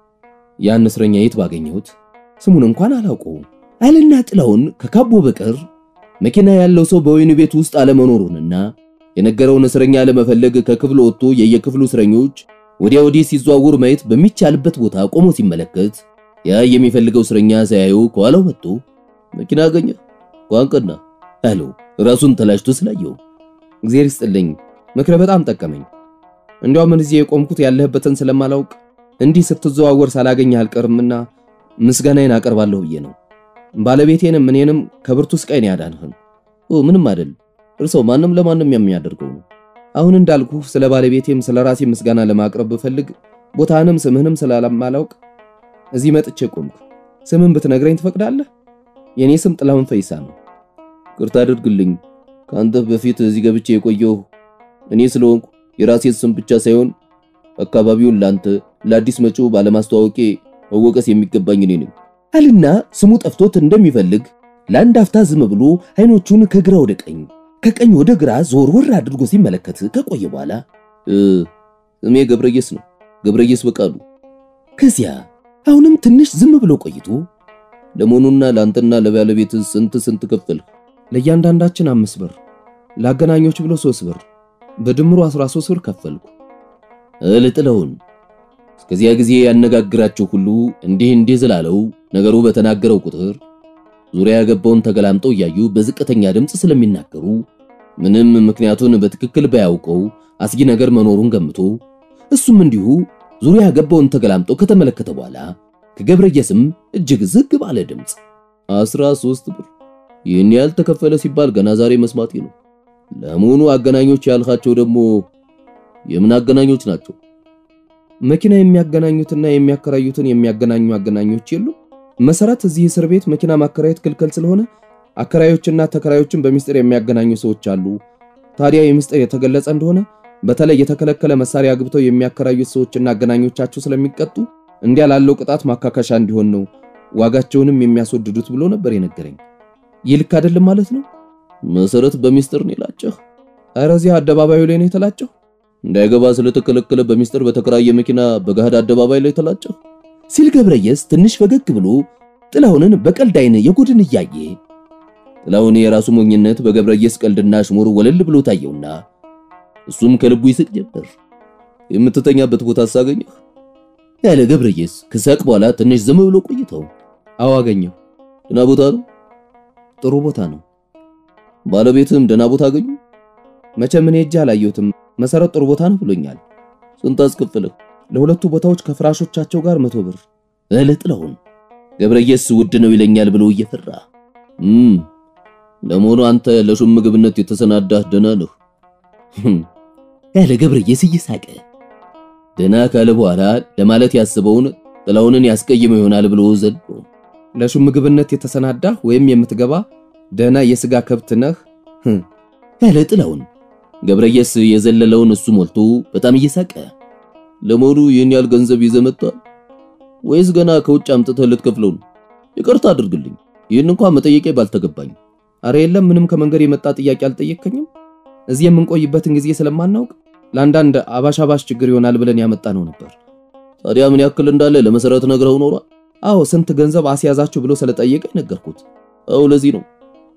ያን እስረኛ የት ባገኘሁት? ስሙን እንኳን አላውቀውም አለና ጥላውን ከካቦ በቀር መኪና ያለው ሰው በወይኑ ቤት ውስጥ አለመኖሩንና የነገረውን እስረኛ ለመፈለግ ከክፍሉ ወጥቶ የየክፍሉ እስረኞች ወዲያ ወዲህ ሲዘዋውር ማየት በሚቻልበት ቦታ ቆሞ ሲመለከት ያ የሚፈልገው እስረኛ ሳያዩ ከኋላው መጥቶ መኪና አገኘ ቋንቅና አለው። ራሱን ተላጭቶ ስላየው እግዚአብሔር ይስጥልኝ፣ ምክረ በጣም ጠቀመኝ። እንዲያውም እዚህ የቆምኩት ያለህበትን ስለማላውቅ እንዲህ ስትዘዋወር ሳላገኝህ አልቀርምና ምስጋናዬን አቀርባለሁ ብዬ ነው። ባለቤቴንም እኔንም ከብርቱ ስቃይ ነው ያዳንህን። ኦ ምንም አይደል፣ እርሰው ማንም ለማንም የሚያደርገው ነው። አሁን እንዳልኩ ስለ ባለቤቴም ስለ ራሴ ምስጋና ለማቅረብ ብፈልግ ቦታህንም ስምህንም ስላላማላውቅ እዚህ መጥቼ ቆምኩ። ስምን ብትነግረኝ ትፈቅዳለህ? የኔ ስም ጥላሁን ፈይሳ ነው። ቅርታ አድርግልኝ። ከአንተ በፊት እዚህ ገብቼ የቆየሁ እኔ ስለሆንኩ የራሴን ስም ብቻ ሳይሆን አካባቢውን ላንተ ለአዲስ መጪው ባለማስተዋወቄ መወቀስ የሚገባኝ እኔ ነኝ አልና ስሙ ጠፍቶት እንደሚፈልግ ለአንድ አፍታ ዝም ብሎ አይኖቹን ከግራ ወደ ቀኝ ከቀኝ ወደ ግራ ዞር ወር አድርጎ ሲመለከት ከቆየ በኋላ ስሜ ገብረየስ ነው፣ ገብረየስ በቃሉ። ከዚያ አሁንም ትንሽ ዝም ብሎ ቆይቶ ለመሆኑና ለአንተና ለባለቤት ስንት ስንት ከፈልህ? ለእያንዳንዳችን አምስት ብር፣ ለአገናኞች ብሎ ሶስት ብር፣ በድምሩ 13 ብር ከፈልኩ። እልጥለውን እስከዚያ ጊዜ ያነጋግራቸው ሁሉ እንዲህ እንዲህ ስላለው ነገሩ በተናገረው ቁጥር ዙሪያ ገባውን ተገላምጠው እያዩ በዝቅተኛ ድምፅ ስለሚናገሩ ምንም ምክንያቱን በትክክል ባያውቀው አስጊ ነገር መኖሩን ገምቶ እሱም እንዲሁ ዙሪያ ገባውን ተገላምጠው ከተመለከተ በኋላ ከገብረየስም እጅግ ዝግ ባለ ድምፅ አስራ ሦስት ብር ይህን ያህል ተከፈለ ሲባል ገና ዛሬ መስማቴ ነው። ለመሆኑ አገናኞች ያልካቸው ደግሞ የምን አገናኞች ናቸው? መኪና የሚያገናኙትና የሚያከራዩትን የሚያገናኙ አገናኞች የሉ። መሰረት እዚህ እስር ቤት መኪና ማከራየት ክልክል ስለሆነ አከራዮችና ተከራዮችን በሚስጥር የሚያገናኙ ሰዎች አሉ። ታዲያ የሚስጥር የተገለጸ እንደሆነ በተለይ የተከለከለ መሳሪያ አግብተው የሚያከራዩት ሰዎችና አገናኞቻቸው ስለሚቀጡ እንዲያ ላለው ቅጣት ማካካሻ እንዲሆን ነው ዋጋቸውንም የሚያስወድዱት ብሎ ነበር የነገረኝ። ይህ ልክ አይደለም ማለት ነው። መሰረት በሚስጥር ነው የላጨህ? ኧረ እዚህ አደባባዩ ላይ ነው የተላጨው። እንዳይገባ ስለተከለከለ በሚስጥር በተከራየ መኪና በገሃድ አደባባይ ላይ ተላጨህ ሲል ገብረየስ ትንሽ ፈገግ ብሎ ጥላሁንን በቀልድ አይን የጉድን እያየ ጥላሁን የራሱ ሞኝነት በገብረየስ ቀልድና ሽሙር ወለል ብሎ ታየውና እሱም ከልቡ ይስቅ ጀመር። የምትተኛበት ቦታ ሳገኘህ ያለ ገብረየስ ከሳቅ በኋላ ትንሽ ዝም ብሎ ቆይተው አዎ አገኘሁ። ደህና ቦታ ነው? ጥሩ ቦታ ነው። ባለቤትም ደህና ቦታ አገኙ? መቼም እኔ ሄጄ አላየሁትም። መሰረት ጥሩ ቦታ ነው ብሎኛል። ስንት አስከፈለህ? ለሁለቱ ቦታዎች ከፍራሾቻቸው ጋር መቶ ብር እለ ጥላሁን ገብረየስ ውድ ነው ይለኛል ብሎ እየፈራ እም ለመሆኑ አንተ ለሹም ምግብነት የተሰናዳህ ደህና ነህ? ያለ ገብረየስ እየሳቀ ደህና ካለ በኋላ ለማለት ያስበውን ጥላሁንን ያስቀይመው ይሆናል ብሎ ዘሎ ለሹም ምግብነት የተሰናዳህ ወይም የምትገባ ደህና የሥጋ ከብት ነህ ያለ ጥላሁን ገብረየስ የዘለለውን እሱ ሞልቶ በጣም እየሳቀ ለመሆኑ ይህን ያህል ገንዘብ ይዘህ መጥተሃል ወይስ ገና ከውጭ አምጥተህ ልትከፍለው ነው? ይቅርታ አድርግልኝ፣ ይህን እንኳን መጠየቄ ባልተገባኝ። አረ የለም ምንም ከመንገድ የመጣ ጥያቄ አልጠየቅከኝም። እዚህ የምንቆይበትን ጊዜ ስለማናውቅ ለአንዳንድ አባሻባሽ ችግር ይሆናል ብለን ያመጣ ነው ነበር። ታዲያ ምን ያክል እንዳለ ለመሰረት ነግረው ኖሯል? አዎ ስንት ገንዘብ አስያዛችሁ ብሎ ስለጠየቀኝ ነገርኩት። አዎ ለዚህ ነው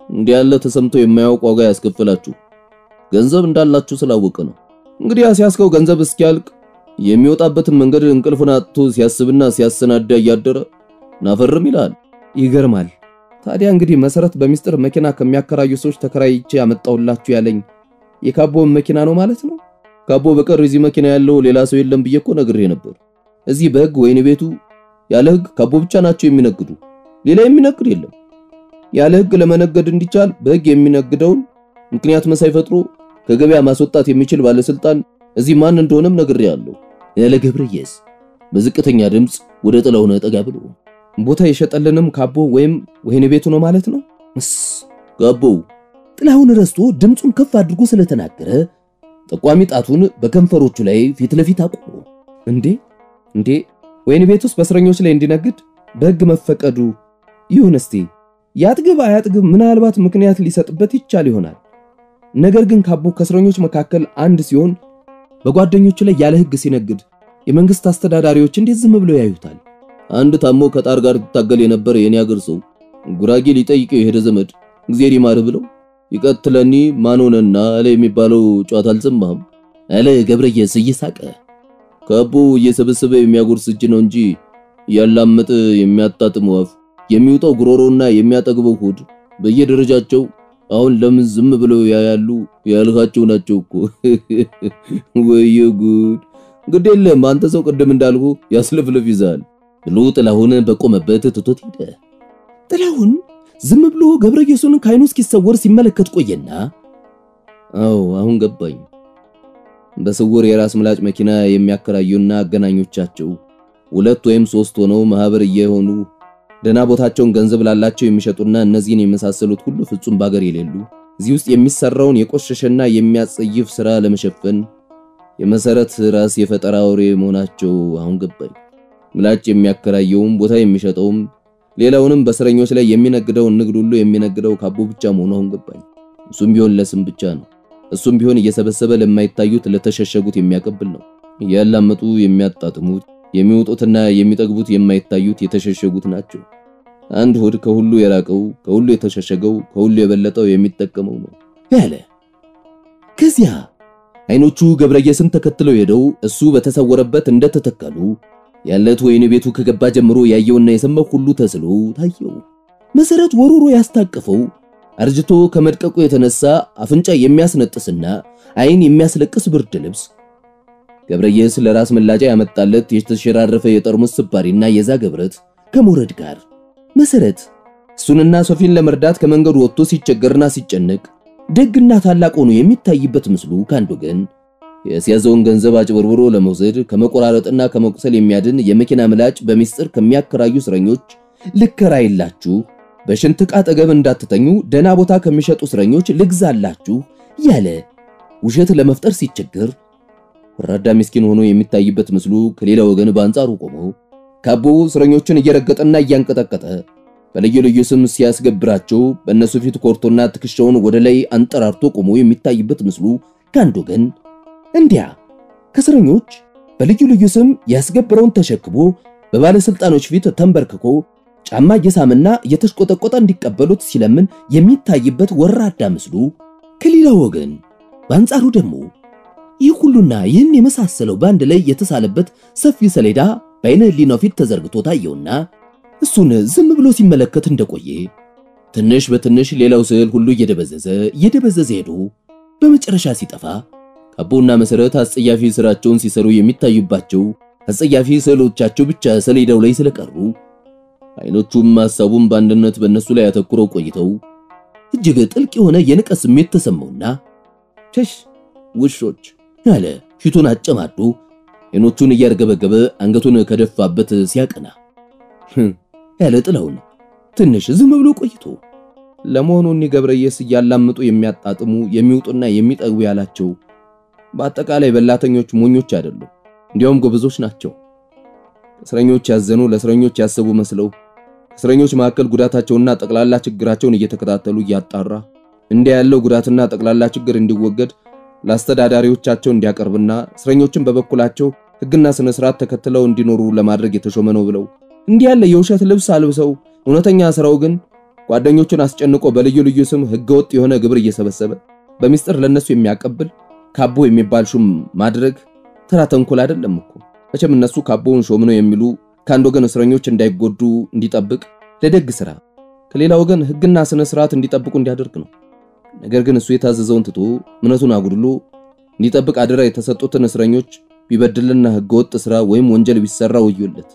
እንዲህ ያለ ተሰምቶ የማያውቅ ዋጋ ያስከፍላችሁ ገንዘብ እንዳላችሁ ስላወቀ ነው። እንግዲህ ሲያስከው ገንዘብ እስኪያልቅ የሚወጣበትን መንገድ እንቅልፉን አጥቶ ሲያስብና ሲያሰናዳ እያደረ ናፈርም ይላል። ይገርማል። ታዲያ እንግዲህ መሰረት በሚስጥር መኪና ከሚያከራዩ ሰዎች ተከራይቼ ያመጣውላችሁ ያለኝ የካቦን መኪና ነው ማለት ነው። ካቦ በቀር እዚህ መኪና ያለው ሌላ ሰው የለም ብዬ እኮ ነግሬ ነበር። እዚህ በሕግ ወይን ቤቱ ያለ ሕግ ካቦ ብቻ ናቸው የሚነግዱ፣ ሌላ የሚነግድ የለም። ያለ ሕግ ለመነገድ እንዲቻል በሕግ የሚነግደውን ምክንያት መሳይ ፈጥሮ ከገበያ ማስወጣት የሚችል ባለስልጣን እዚህ ማን እንደሆነም ነግሬያለሁ ያለ ገብረየስ በዝቅተኛ ድምፅ ወደ ጥላሁን ጠጋ ብሎ ቦታ የሸጠልንም ካቦ ወይም ወይን ቤቱ ነው ማለት ነው። እስ ካቦው
ጥላሁን ረስቶ ድምፁን ከፍ አድርጎ ስለተናገረ ጠቋሚ ጣቱን በከንፈሮቹ ላይ ፊት ለፊት አቆሙ።
እንዴ እንዴ ወይን ቤት ውስጥ በእስረኞች ላይ እንዲነግድ በሕግ መፈቀዱ ይሁን እስቲ ያጥግብ አያጥግብ ምናልባት ምክንያት ሊሰጥበት ይቻል ይሆናል። ነገር ግን ካቦ ከእስረኞች መካከል አንድ ሲሆን በጓደኞቹ ላይ ያለ ሕግ ሲነግድ የመንግስት አስተዳዳሪዎች እንዴት ዝም ብለው ያዩታል? አንድ ታሞ ከጣር ጋር ትታገል የነበረ የኔ አገር ሰው ጉራጌ ሊጠይቀው የሄደ ዘመድ እግዚአብሔር ይማርህ ብለው ይቀትለኒ ማንሆነና አለ የሚባለው ጨዋታ አልሰማህም?
አለ ገብረየስ እየሳቀ።
ካቦ እየሰበሰበ የሚያጎርስ እጅ ነው እንጂ ያላመጠ የሚያጣጥመው አፍ የሚውጠው ጉሮሮና የሚያጠግበው ሆድ በየደረጃቸው አሁን ለምን ዝም ብለው ያያሉ ያልካቸው ናቸው እኮ። ወየ ጉድ! ግድ የለም አንተ ሰው ቅድም እንዳልኩ ያስለፍልፍ ይዛል
ብሎ ጥላሁን በቆመበት ትቶት ሄደ። ጥላሁን ዝም ብሎ ገብረየሱን ከዓይኑ እስኪሰወር ሲመለከት ቆየና
አዎ አሁን ገባኝ። በስውር የራስ ምላጭ መኪና የሚያከራዩና አገናኞቻቸው ሁለት ወይም ሶስት ሆነው ማህበር እየሆኑ ደና ቦታቸውን ገንዘብ ላላቸው የሚሸጡና እነዚህን የመሳሰሉት ሁሉ ፍጹም ባገር የሌሉ እዚህ ውስጥ የሚሰራውን የቆሸሸና የሚያጸይፍ ስራ ለመሸፈን የመሰረት ራስ የፈጠራ አውሬ መሆናቸው አሁን ገባኝ። ምላጭ የሚያከራየውም ቦታ የሚሸጠውም ሌላውንም በእስረኞች ላይ የሚነግደውን ንግድ ሁሉ የሚነግደው ካቦ ብቻ መሆኑ አሁን ገባኝ። እሱም ቢሆን ለስም ብቻ ነው። እሱም ቢሆን እየሰበሰበ ለማይታዩት ለተሸሸጉት የሚያቀብል ነው። እያላመጡ የሚያጣጥሙት የሚወጡትና የሚጠግቡት የማይታዩት የተሸሸጉት ናቸው። አንድ ሆድ ከሁሉ የራቀው ከሁሉ የተሸሸገው ከሁሉ የበለጠው የሚጠቀመው ነው
ያለ። ከዚያ አይኖቹ ገብረየስን ተከትለው ሄደው እሱ በተሰወረበት እንደተተከሉ ያለት ወይን ቤቱ ከገባ ጀምሮ ያየውና የሰማው ሁሉ ተስሎ ታየው። መሰረት ወሩሮ ያስታቀፈው አርጅቶ ከመድቀቁ የተነሳ አፍንጫ የሚያስነጥስና አይን የሚያስለቅስ ብርድ ልብስ ገብረየስ ለራስ መላጫ ያመጣለት የተሸራረፈ የጠርሙስ ስባሪና የዛገ ብረት ከሞረድ ጋር መሰረት እሱንና ሶፊን ለመርዳት ከመንገዱ ወጥቶ ሲቸገርና ሲጨነቅ ደግና ታላቅ ሆኖ የሚታይበት ምስሉ ከአንድ ወገን የያዘውን ገንዘብ አጭበርብሮ ለመውሰድ ከመቆራረጥና ከመቁሰል የሚያድን የመኪና ምላጭ በሚስጥር ከሚያከራዩ እስረኞች ልከራይላችሁ፣ በሽንት ዕቃ አጠገብ እንዳትተኙ፣ ደና ቦታ ከሚሸጡ እስረኞች ልግዛላችሁ ያለ ውሸት ለመፍጠር ሲቸገር ወራዳ ምስኪን ሆኖ የሚታይበት ምስሉ ከሌላ ወገን በአንጻሩ ቆሞ ካቦ እስረኞችን እየረገጠና እያንቀጠቀጠ በልዩ ልዩ ስም ሲያስገብራቸው በእነሱ ፊት ኮርቶና ትከሻውን ወደ ላይ አንጠራርቶ ቆሞ የሚታይበት ምስሉ ከአንድ ወገን እንዲያ ከእስረኞች በልዩ ልዩ ስም ያስገብረውን ተሸክሞ በባለስልጣኖች ፊት ተንበርክኮ ጫማ እየሳምና እየተሽቆጠቆጠ እንዲቀበሉት ሲለምን የሚታይበት ወራዳ ምስሉ ከሌላ ወገን በአንጻሩ ደግሞ ይህ ሁሉና ይህን የመሳሰለው በአንድ ላይ የተሳለበት ሰፊ ሰሌዳ በዓይነ ሕሊናው ፊት ተዘርግቶ ታየውና እሱን ዝም ብሎ ሲመለከት እንደቆየ ትንሽ በትንሽ ሌላው ስዕል ሁሉ እየደበዘዘ እየደበዘዘ ሄዶ በመጨረሻ ሲጠፋ ካቦና መሰረት አስጸያፊ ስራቸውን ሲሰሩ የሚታዩባቸው አስጸያፊ ስዕሎቻቸው ብቻ ሰሌዳው ላይ ስለቀሩ አይኖቹም ሐሳቡም በአንድነት በእነሱ ላይ አተኩረው ቆይተው እጅግ ጥልቅ የሆነ የንቀት ስሜት ተሰማውና ቸሽ ውሾች ያለ ፊቱን አጨማዶ አይኖቹን እያርገበገበ አንገቱን ከደፋበት ሲያቀና ያለ ጥላውን ትንሽ ዝም ብሎ ቆይቶ
ለመሆኑ እኒ ገብረየስ እያላምጡ የሚያጣጥሙ የሚውጡና የሚጠግቡ ያላቸው በአጠቃላይ በላተኞች ሞኞች አይደሉም፣ እንዲያውም ጎበዞች ናቸው። እስረኞች ያዘኑ ለእስረኞች ያሰቡ መስለው እስረኞች መካከል ጉዳታቸውና ጠቅላላ ችግራቸውን እየተከታተሉ እያጣራ እንዲያ ያለው ጉዳትና ጠቅላላ ችግር እንዲወገድ ለአስተዳዳሪዎቻቸው እንዲያቀርብና እስረኞችን በበኩላቸው ሕግና ስነ ስርዓት ተከትለው እንዲኖሩ ለማድረግ የተሾመ ነው ብለው እንዲህ ያለ የውሸት ልብስ አልብሰው እውነተኛ ስራው ግን ጓደኞቹን አስጨንቆ በልዩ ልዩ ስም ህገወጥ የሆነ ግብር እየሰበሰበ በሚስጥር ለነሱ የሚያቀብል ካቦ የሚባል ሹም ማድረግ ተራ ተንኮል አይደለም እኮ። መቼም እነሱ ካቦውን ሾም ነው የሚሉ ከአንድ ወገን እስረኞች እንዳይጎዱ እንዲጠብቅ ለደግ ስራ፣ ከሌላ ወገን ህግና ስነ ስርዓት እንዲጠብቁ እንዲያደርግ ነው። ነገር ግን እሱ የታዘዘውን ትቶ እምነቱን አጉድሎ እንዲጠብቅ አደራ የተሰጡትን እስረኞች ቢበድልና ህገወጥ ስራ ወይም ወንጀል ቢሰራ ወዮለት።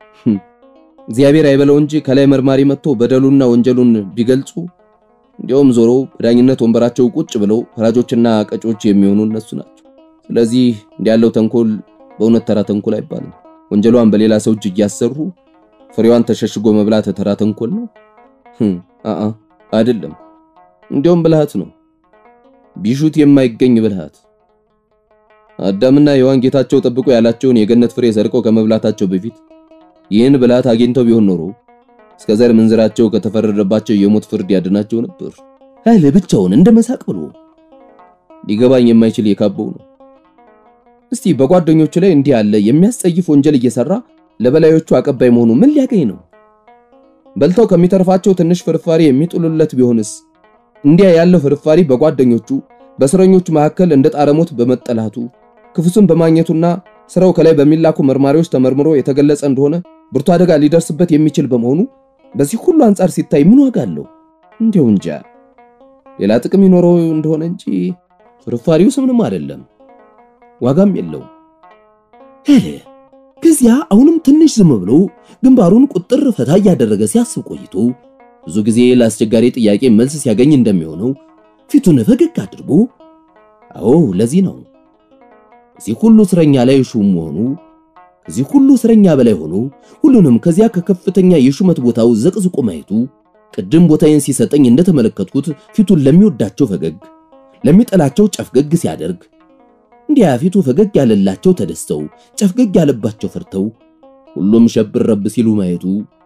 እግዚአብሔር አይበለው እንጂ ከላይ መርማሪ መጥቶ በደሉና ወንጀሉን ቢገልጹ እንዲያውም ዞሮ በዳኝነት ወንበራቸው ቁጭ ብለው ፈራጆችና ቀጮች የሚሆኑ እነሱ ናቸው። ስለዚህ እንዲህ ያለው ተንኮል በእውነት ተራ ተንኮል አይባልም። ወንጀሏን በሌላ ሰው እጅ እያሰሩ ፍሬዋን ተሸሽጎ መብላት ተራ ተንኮል ነው? አአ አይደለም። እንዲያውም ብልሃት ነው፣ ቢሹት የማይገኝ ብልሃት። አዳምና ሔዋን ጌታቸው ጠብቆ ያላቸውን የገነት ፍሬ ሰርቀው ከመብላታቸው በፊት ይህን ብልሃት አግኝተው ቢሆን ኖሮ እስከ ዘር ምንዝራቸው ከተፈረደባቸው የሞት ፍርድ ያድናቸው ነበር። ኃይል ብቻውን እንደ መሳቅ ብሎ ሊገባኝ የማይችል የካበው ነው። እስቲ በጓደኞቹ ላይ እንዲህ ያለ የሚያስጸይፍ ወንጀል እየሰራ ለበላዮቹ አቀባይ መሆኑ ምን ሊያገኝ ነው? በልተው ከሚተርፋቸው ትንሽ ፍርፋሪ የሚጥሉለት ቢሆንስ? እንዲያ ያለው ፍርፋሪ በጓደኞቹ በእስረኞቹ መካከል እንደ ጣረሞት በመጠላቱ ክፉስን በማግኘቱና ስራው ከላይ በሚላኩ መርማሪዎች ተመርምሮ የተገለጸ እንደሆነ ብርቱ አደጋ ሊደርስበት የሚችል በመሆኑ በዚህ ሁሉ አንጻር ሲታይ ምን ዋጋ አለው? እንዲሁ እንጃ ሌላ ጥቅም ይኖረው እንደሆነ እንጂ ፍርፋሪውስ ምንም አይደለም፣ ዋጋም የለው ሄለ። ከዚያ አሁንም ትንሽ ዝም ብሎ ግንባሩን ቁጥር ፈታ እያደረገ ሲያስብ ቆይቶ ብዙ ጊዜ ለአስቸጋሪ ጥያቄ መልስ ሲያገኝ እንደሚሆነው ፊቱን ፈገግ አድርጎ አዎ ለዚህ ነው እዚህ ሁሉ እስረኛ ላይ ሹም መሆኑ ከዚህ ሁሉ እስረኛ በላይ ሆኖ ሁሉንም ከዚያ ከከፍተኛ የሹመት ቦታው ዘቅዝቆ ማየቱ ቅድም ቦታዬን ሲሰጠኝ እንደተመለከትኩት ፊቱን ለሚወዳቸው ፈገግ ለሚጠላቸው ጨፍገግ ሲያደርግ እንዲያ ፊቱ ፈገግ ያለላቸው ተደስተው ጨፍገግ ያለባቸው ፈርተው ሁሉም ሸብር ረብ ሲሉ ማየቱ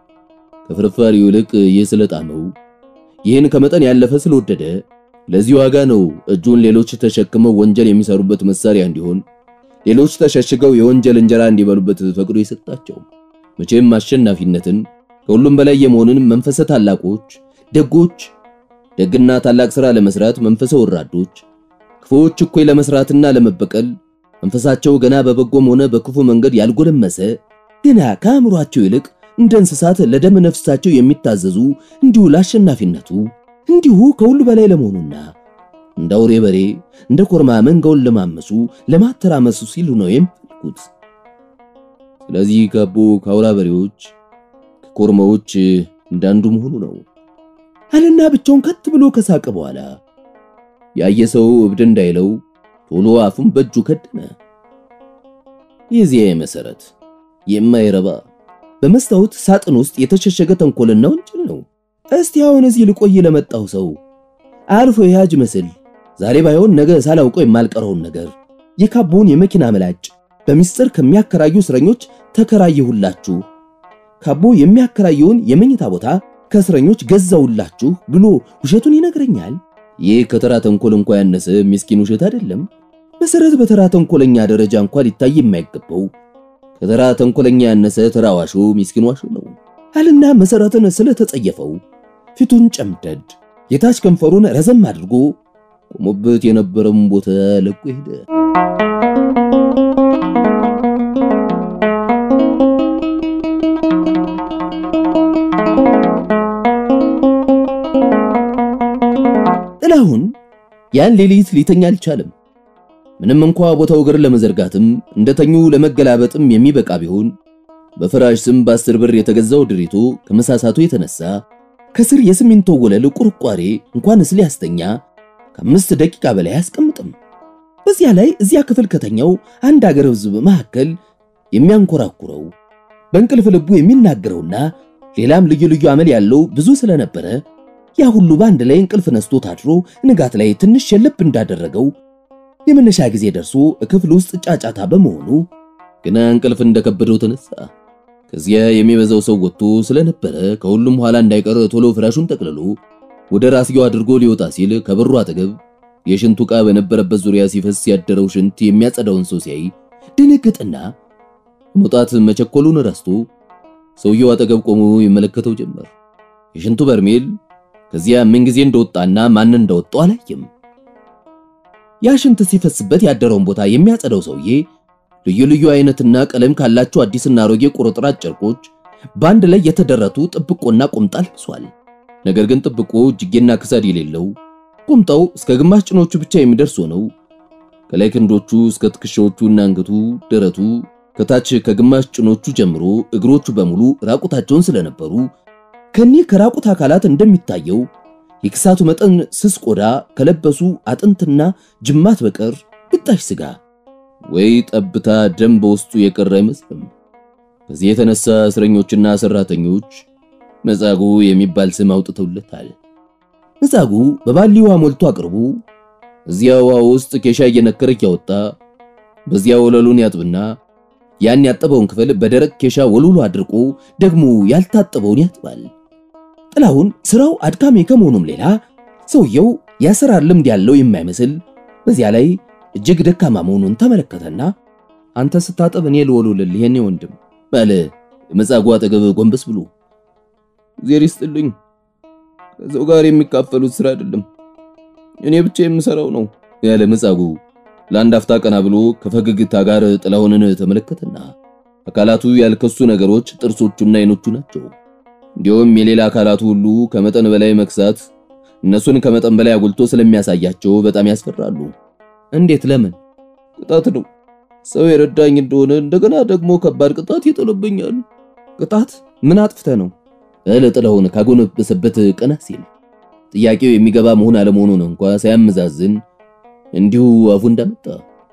ከፍርፋሪው ይልቅ ይህ ስለጣመው ይህን ከመጠን ያለፈ ስለወደደ ለዚህ ዋጋ ነው እጁን ሌሎች ተሸክመው ወንጀል የሚሰሩበት መሳሪያ እንዲሆን ሌሎች ተሸሽገው የወንጀል እንጀራ እንዲበሉበት ፈቅዶ የሰጣቸው። መቼም አሸናፊነትን ከሁሉም በላይ የመሆንን መንፈሰ ታላቆች፣ ደጎች፣ ደግና ታላቅ ሥራ ለመስራት መንፈሰ ወራዶች፣ ክፉዎች እኩይ ለመስራትና ለመበቀል መንፈሳቸው ገና በበጎም ሆነ በክፉ መንገድ ያልጎለመሰ ገና ከአእምሯቸው ይልቅ እንደ እንስሳት ለደም ነፍሳቸው የሚታዘዙ እንዲሁ ለአሸናፊነቱ እንዲሁ ከሁሉ በላይ ለመሆኑና እንደ አውሬ በሬ እንደ ኮርማ መንጋውን ለማመሱ ለማተራመሱ ሲሉ ነው የሚፈልጉት። ስለዚህ ካቦ ከአውራ በሬዎች ከኮርማዎች እንዳንዱ መሆኑ ነው አለና ብቻውን ከት ብሎ ከሳቀ በኋላ ያየ ሰው እብድ እንዳይለው ቶሎ አፉን በእጁ ከደነ። የዚያ መሰረት የማይረባ በመስታወት ሳጥን ውስጥ የተሸሸገ ተንኮልና ወንጀል ነው። እስቲ አሁን እዚህ ልቆይ ለመጣው ሰው አልፎ የያጅ መስል ዛሬ ባይሆን ነገ ሳላውቀው የማልቀረውን ነገር የካቦውን የመኪና መላጭ በሚስጥር ከሚያከራዩ እስረኞች ተከራየሁላችሁ፣ ካቦ የሚያከራየውን የመኝታ ቦታ ከእስረኞች ገዛውላችሁ ብሎ ውሸቱን ይነግረኛል። ይህ ከተራ ተንኮል እንኳ ያነሰ ምስኪን ውሸት አይደለም። መሰረት በተራ ተንኮለኛ ደረጃ እንኳ ሊታይ የማይገባው ከተራ ተንኮለኛ ያነሰ ተራ ዋሾ ምስኪን ዋሾ ነው አልና መሰረትን ስለተጸየፈው ፊቱን ጨምደድ የታች ከንፈሩን ረዘም አድርጎ ቆሞበት የነበረውን ቦታ ለቆ ሄደ። ጥላሁን ያን ሌሊት ሊተኛ አልቻለም። ምንም እንኳ ቦታው እግር ለመዘርጋትም እንደተኙ ለመገላበጥም የሚበቃ ቢሆን በፍራሽ ስም በአስር ብር የተገዛው ድሪቶ ከመሳሳቱ የተነሳ ከስር የሲሚንቶ ወለል ቁርቋሬ እንኳንስ ሊያስተኛ ከአምስት ደቂቃ በላይ አያስቀምጥም። በዚያ ላይ እዚያ ክፍል ከተኛው አንድ አገር ሕዝብ መካከል የሚያንኮራኩረው በእንቅልፍ ልቡ የሚናገረውና ሌላም ልዩ ልዩ አመል ያለው ብዙ ስለነበረ ያ ሁሉ በአንድ ላይ እንቅልፍ ነስቶት አድሮ ንጋት ላይ ትንሽ የለብ እንዳደረገው የመነሻ ጊዜ ደርሶ ክፍል ውስጥ ጫጫታ በመሆኑ ግና እንቅልፍ እንደከበደው ተነሳ። ከዚያ የሚበዛው ሰው ወጥቶ ስለነበረ ከሁሉም ኋላ እንዳይቀር ቶሎ ፍራሹን ጠቅልሎ ወደ ራስጌው አድርጎ ሊወጣ ሲል ከበሩ አጠገብ የሽንቱ ዕቃ በነበረበት ዙሪያ ሲፈስ ያደረው ሽንት የሚያጸዳውን ሰው ሲያይ ደነገጠና መውጣት መቸኮሉን ረስቶ ሰውየው አጠገብ ቆሞ ይመለከተው ጀመር። የሽንቱ በርሜል
ከዚያ ምን ጊዜ እንደወጣና ማን እንደወጣው አላየም። ያ ሽንት ሲፈስበት ያደረውን ቦታ የሚያጸዳው ሰውዬ ልዩ ልዩ አይነትና ቀለም ካላቸው አዲስና አሮጌ ቁርጥራጭ ጨርቆች በአንድ ላይ የተደረቱ ጥብቆና ቁምጣ ለብሷል። ነገር ግን ጥብቆ እጅጌና ክሳድ የሌለው ቁምጣው እስከ ግማሽ ጭኖቹ ብቻ የሚደርስ ሆነው ከላይ ክንዶቹ እስከ ትከሻዎቹና አንገቱ፣ ደረቱ ከታች ከግማሽ ጭኖቹ ጀምሮ እግሮቹ በሙሉ ራቁታቸውን ስለነበሩ ከኒህ ከራቁት አካላት እንደሚታየው የክሳቱ መጠን ስስ ቆዳ ከለበሱ አጥንትና ጅማት በቀር ግጣሽ ስጋ ወይ ጠብታ ደም በውስጡ የቀረ አይመስልም። በዚህ የተነሳ እስረኞችና ሰራተኞች መጻጉዕ የሚባል ስም አውጥተውለታል። መጻጉዕ በባሊ ውሃ ሞልቶ አቅርቡ እዚያ ውሃ ውስጥ ኬሻ እየነከረ እያወጣ በዚያ ወለሉን ያጥብና ያን ያጠበውን ክፍል በደረቅ ኬሻ ወልውሎ አድርቆ ደግሞ ያልታጠበውን ያጥባል። ጥላሁን ስራው አድካሚ ከመሆኑም ሌላ ሰውየው የአሰራር ልምድ ያለው የማይመስል በዚያ ላይ እጅግ ደካማ መሆኑን ተመለከተና አንተ ስታጠብ እኔ ልወልውልልህ የኔ ወንድም ባለ መጻጉዕ አጠገብ ጎንበስ ብሎ
እግዚአብሔር ይስጥልኝ። ከሰው ጋር የሚካፈሉት ስራ አይደለም፣ እኔ ብቻ የምሰራው ነው
ያለ መጻጉዕ ለአንድ አፍታ ቀና ብሎ ከፈገግታ ጋር ጥላሁንን ተመለከተና አካላቱ ያልከሱ ነገሮች ጥርሶቹና አይኖቹ ናቸው። እንዲሁም የሌላ አካላቱ ሁሉ ከመጠን በላይ መክሳት እነሱን ከመጠን በላይ አጉልቶ ስለሚያሳያቸው በጣም ያስፈራሉ። እንዴት? ለምን?
ቅጣት ነው። ሰው የረዳኝ እንደሆነ እንደገና ደግሞ ከባድ ቅጣት ይጥልብኛል።
ቅጣት? ምን አጥፍተ ነው? እለ ጥላሁን ካጎነበሰበት ቀና ሲል ጥያቄው የሚገባ መሆን አለመሆኑን እንኳ ሳያመዛዝን እንዲሁ አፉ እንዳመጣ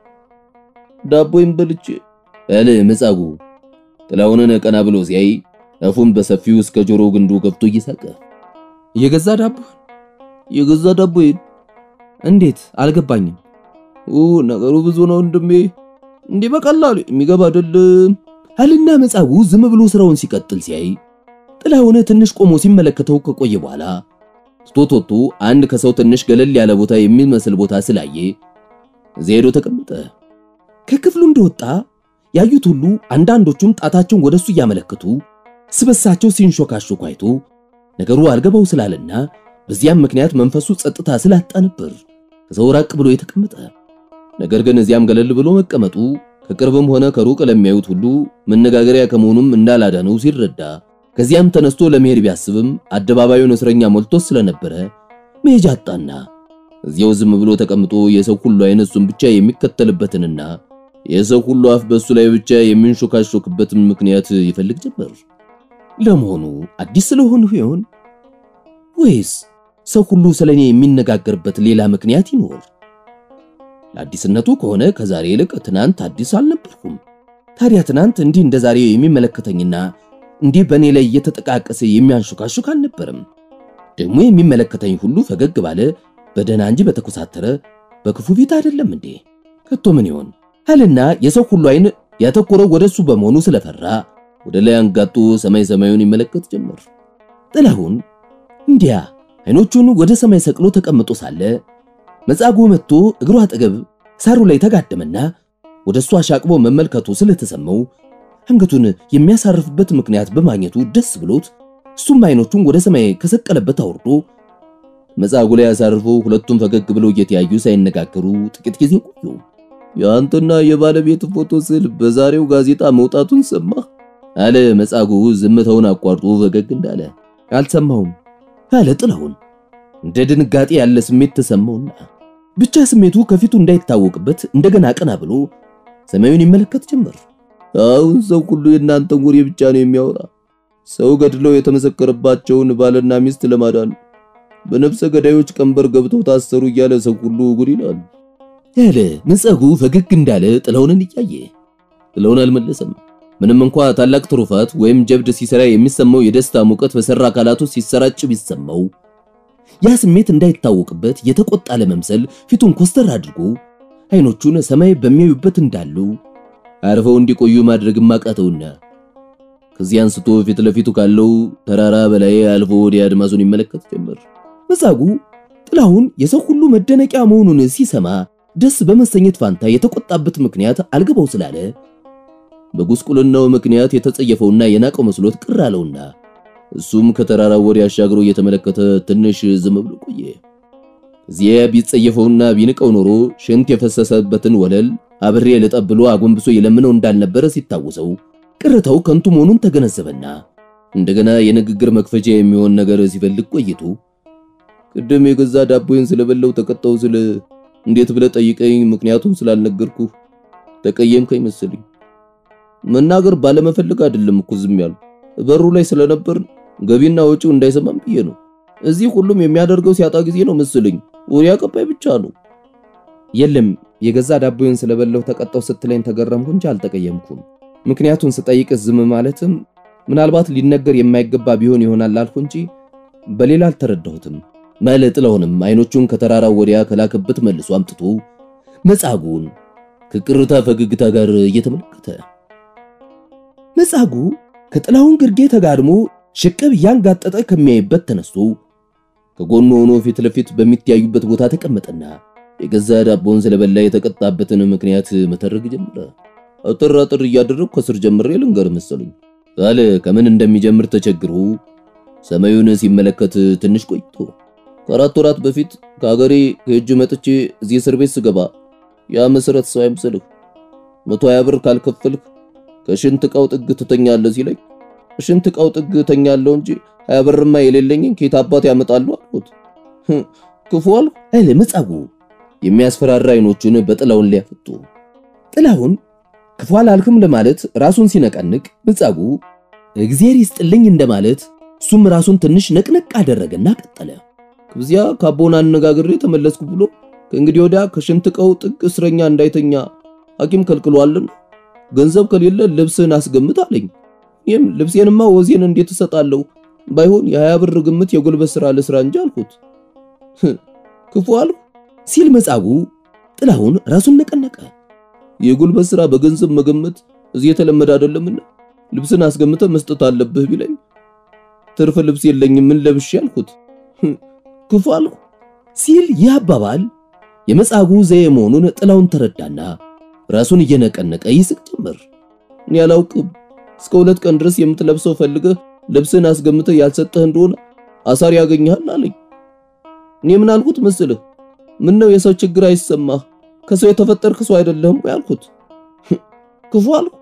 ዳቦይም በልቼ
እለ መጻጉዕ ጥላሁንን ቀና ብሎ ሲያይ አፉን በሰፊው እስከ ጆሮ ግንዱ ገብቶ እየሳቀ የገዛ ዳቦ
የገዛ ዳቦዬን
እንዴት አልገባኝም።
ኦ ነገሩ ብዙ ነው ወንድሜ፣ እንዲህ በቀላሉ የሚገባ አይደለም
አልና መጻጉዕ ዝም ብሎ ስራውን ሲቀጥል ሲያይ ጥላሁን ትንሽ ቆሞ ሲመለከተው ከቆየ በኋላ ትቶት ወጥቶ አንድ ከሰው ትንሽ ገለል ያለ ቦታ የሚመስል ቦታ ስላየ እዚያ ሄዶ ተቀመጠ። ከክፍሉ እንደወጣ ያዩት ሁሉ አንዳንዶቹም ጣታቸውን ወደሱ እያመለከቱ ስበሳቸው ሲንሾካሾኩ አይቶ ነገሩ አልገባው ስላለና በዚያም ምክንያት መንፈሱ ጸጥታ ስላጣ ነበር ከሰው ራቅ ብሎ የተቀመጠ። ነገር ግን እዚያም ገለል ብሎ መቀመጡ ከቅርብም ሆነ ከሩቅ ለሚያዩት ሁሉ መነጋገሪያ ከመሆኑም እንዳላዳነው ሲረዳ ከዚያም ተነስቶ ለመሄድ ቢያስብም አደባባዩን እስረኛ ሞልቶ ስለነበረ መሄጃ አጣና እዚያው ዝም ብሎ ተቀምጦ የሰው ሁሉ አይን እሱን ብቻ የሚከተልበትንና የሰው ሁሉ አፍ በሱ ላይ ብቻ የሚንሾካሾክበትን ምክንያት ይፈልግ ጀመር። ለመሆኑ አዲስ ስለሆኑ ይሆን ወይስ ሰው ሁሉ ስለኔ የሚነጋገርበት ሌላ ምክንያት ይኖር? ለአዲስነቱ ከሆነ ከዛሬ ይልቅ ትናንት አዲስ አልነበርኩም። ታዲያ ትናንት እንዲህ እንደ ዛሬ የሚመለከተኝና እንዲህ በእኔ ላይ እየተጠቃቀሰ የሚያንሹካሹክ አልነበረም። ደግሞ የሚመለከተኝ ሁሉ ፈገግ ባለ በደህና እንጂ በተኮሳተረ በክፉ ፊት አይደለም እንዴ? ከቶ ምን ይሆን አልና የሰው ሁሉ አይን ያተኮረው ወደሱ በመሆኑ ስለፈራ ወደ ላይ አንጋጦ ሰማይ ሰማዩን ይመለከት ጀመር። ጥላሁን እንዲያ አይኖቹን ወደ ሰማይ ሰቅሎ ተቀምጦ ሳለ መጻጉዕ መጥቶ እግሩ አጠገብ ሳሩ ላይ ተጋደመና ወደሱ አሻቅቦ መመልከቱ ስለተሰማው አንገቱን የሚያሳርፍበት ምክንያት በማግኘቱ ደስ ብሎት እሱም አይኖቹን ወደ ሰማይ ከሰቀለበት አውርዶ መጻጉዕ ላይ አሳርፎ ሁለቱም ፈገግ ብለው እየተያዩ ሳይነጋገሩ ጥቂት ጊዜ ቆዩ።
የአንተና የባለቤት ፎቶ ስዕል በዛሬው ጋዜጣ መውጣቱን ሰማህ?
አለ መጻጉዕ ዝምታውን አቋርጦ ፈገግ እንዳለ። አልሰማሁም አለ ጥላሁን። እንደ ድንጋጤ ያለ ስሜት ተሰማውና ብቻ ስሜቱ ከፊቱ እንዳይታወቅበት እንደገና ቀና ብሎ ሰማዩን ይመለከት ጀመር።
አሁን ሰው ሁሉ የእናንተን ወሬ ብቻ ነው የሚያወራ። ሰው ገድለው የተመሰከረባቸውን ባልና ሚስት ለማዳን በነፍሰ ገዳዮች ቀንበር ገብተው ታሰሩ እያለ ሰው ሁሉ ጉድ ይላል
ያለ መጻጉዕ ፈገግ እንዳለ ጥላሁንን እያየ ጥላሁን አልመለሰም። ምንም እንኳ ታላቅ ትሩፋት ወይም ጀብድ ሲሰራ የሚሰማው የደስታ ሙቀት በሰራ አካላቱ ሲሰራጭ ቢሰማው ያ ስሜት እንዳይታወቅበት የተቆጣ ለመምሰል ፊቱን ኮስተር አድርጎ አይኖቹን ሰማይ በሚያዩበት እንዳሉ አርፈው እንዲቆዩ ማድረግም አቃተውና ከዚህ አንስቶ ፊት ለፊቱ ካለው ተራራ በላይ አልፎ ወዲያ አድማሱን ይመለከት ጀመር። መጻጉዕ ጥላሁን የሰው ሁሉ መደነቂያ መሆኑን ሲሰማ ደስ በመሰኘት ፋንታ የተቆጣበት ምክንያት አልገባው ስላለ በጉስቁልናው ምክንያት የተጸየፈውና የናቀው መስሎት ቅር አለውና እሱም ከተራራው ወዲያ አሻግሮ እየተመለከተ ትንሽ ዝም ብሎ ቆየ። እዚያ ቢጸየፈውና ቢንቀው ኖሮ ሽንት የፈሰሰበትን ወለል አብሬ ልጠብ ብሎ አጎንብሶ የለምነው እንዳልነበረ ሲታወሰው ቅርታው ከንቱ መሆኑን ተገነዘበና እንደገና የንግግር መክፈቻ የሚሆን ነገር ሲፈልግ ቆይቶ ቅድም የገዛ ዳቦዬን ስለበለው ተቀጣው ስለ እንዴት ብለህ ጠይቀኝ፣ ምክንያቱም ስላልነገርኩ ተቀየምከኝ መሰለኝ። መናገር ባለመፈለግ አይደለም እኮ ዝም ያሉ በሩ ላይ ስለነበር ገቢና ወጪው እንዳይሰማም ብዬ ነው። እዚህ ሁሉም የሚያደርገው ሲያጣ ጊዜ ነው መሰለኝ። ወሬ አቀባይ ብቻ ነው።
የለም የገዛ ዳቦዬን ስለበለው ተቀጣው ስትለኝ ተገረምኩ እንጂ አልተቀየምኩም። ምክንያቱን ስጠይቅ ዝም ማለትም ምናልባት ሊነገር የማይገባ ቢሆን ይሆናል አልኩ እንጂ በሌላ አልተረዳሁትም።
ማለ ጥላሁንም አይኖቹን ከተራራው ወዲያ ከላከበት መልሶ አምጥቶ መጻጉን ከቅርታ ፈገግታ ጋር እየተመለከተ
መጻጉ ከጥላሁን ግርጌ ተጋድሞ ሽቅብ እያንጋጠጠ ከሚያይበት ተነስቶ
ከጎኑ ሆኖ ፊት ለፊት በሚተያዩበት ቦታ ተቀመጠና የገዛ ዳቦን ስለበላ የተቀጣበትን ምክንያት መተረግ ጀመረ። አጥር አጥር እያደረግኩ ከስር ጀምሬ ልንገር መሰለኝ አለ። ከምን እንደሚጀምር ተቸግሮ ሰማዩን ሲመለከት ትንሽ ቆይቶ ከአራት ወራት በፊት ከሀገሬ ከእጅ መጥቼ እዚህ እስር ቤት ስገባ ያ መሰረት ሰው አይምሰልህ መቶ ሀያ ብር ካልከፈልክ ከሽንት ዕቃው ጥግ ትተኛለህ ሲለኝ ሽንት ዕቃው ጥግ ተኛለሁ እንጂ ሀያ ብርማ የሌለኝን ከየት አባት ያመጣሉ አልኩት። ክፉ አልኩ
አለ መጻጉ
የሚያስፈራራ አይኖቹን በጥላሁን ሊያፈጡ
ጥላሁን ክፉ አላልክም ለማለት ራሱን ሲነቀንቅ መጻጉ እግዜር ይስጥልኝ እንደማለት እሱም ራሱን ትንሽ ነቅነቅ አደረገና ቀጠለ።
ከዚያ ካቦን አነጋግሬ ተመለስኩ ብሎ ከእንግዲህ ወዲያ ከሽንት ዕቃው ጥግ እስረኛ እንዳይተኛ ሐኪም ከልክሏልና ገንዘብ ከሌለ ልብስን አስገምት አለኝ። ይህም ልብሴንማ ወዜን እንዴት እሰጣለሁ? ባይሆን የሀያ ብር ግምት የጉልበት ሥራ ልስራ እንጂ አልኩት። ክፉ አልኩ
ሲል መጻጉ ጥላሁን ራሱን ነቀነቀ።
የጉልበት ሥራ በገንዘብ መገመት እዚህ የተለመደ አይደለምና ልብስን አስገምተ መስጠት አለብህ ቢለኝ ትርፍ ልብስ የለኝም ምን ለብሼ አልኩት። ክፉ አልኩ
ሲል ይህ አባባል የመጻጉ ዘዬ መሆኑን ጥላሁን ተረዳና ራሱን እየነቀነቀ ይስቅ ጀመር።
እኔ አላውቅም እስከ ሁለት ቀን ድረስ የምትለብሰው ፈልገህ ልብስን አስገምተህ ያልሰጠህ እንደሆነ አሳር ያገኘሃል አለኝ። እኔ ምን አልኩት መስልህ? ምን ነው የሰው ችግር አይሰማህ? ከሰው የተፈጠርክ ሰው አይደለህም ያልኩት። ክፉ አልኩ።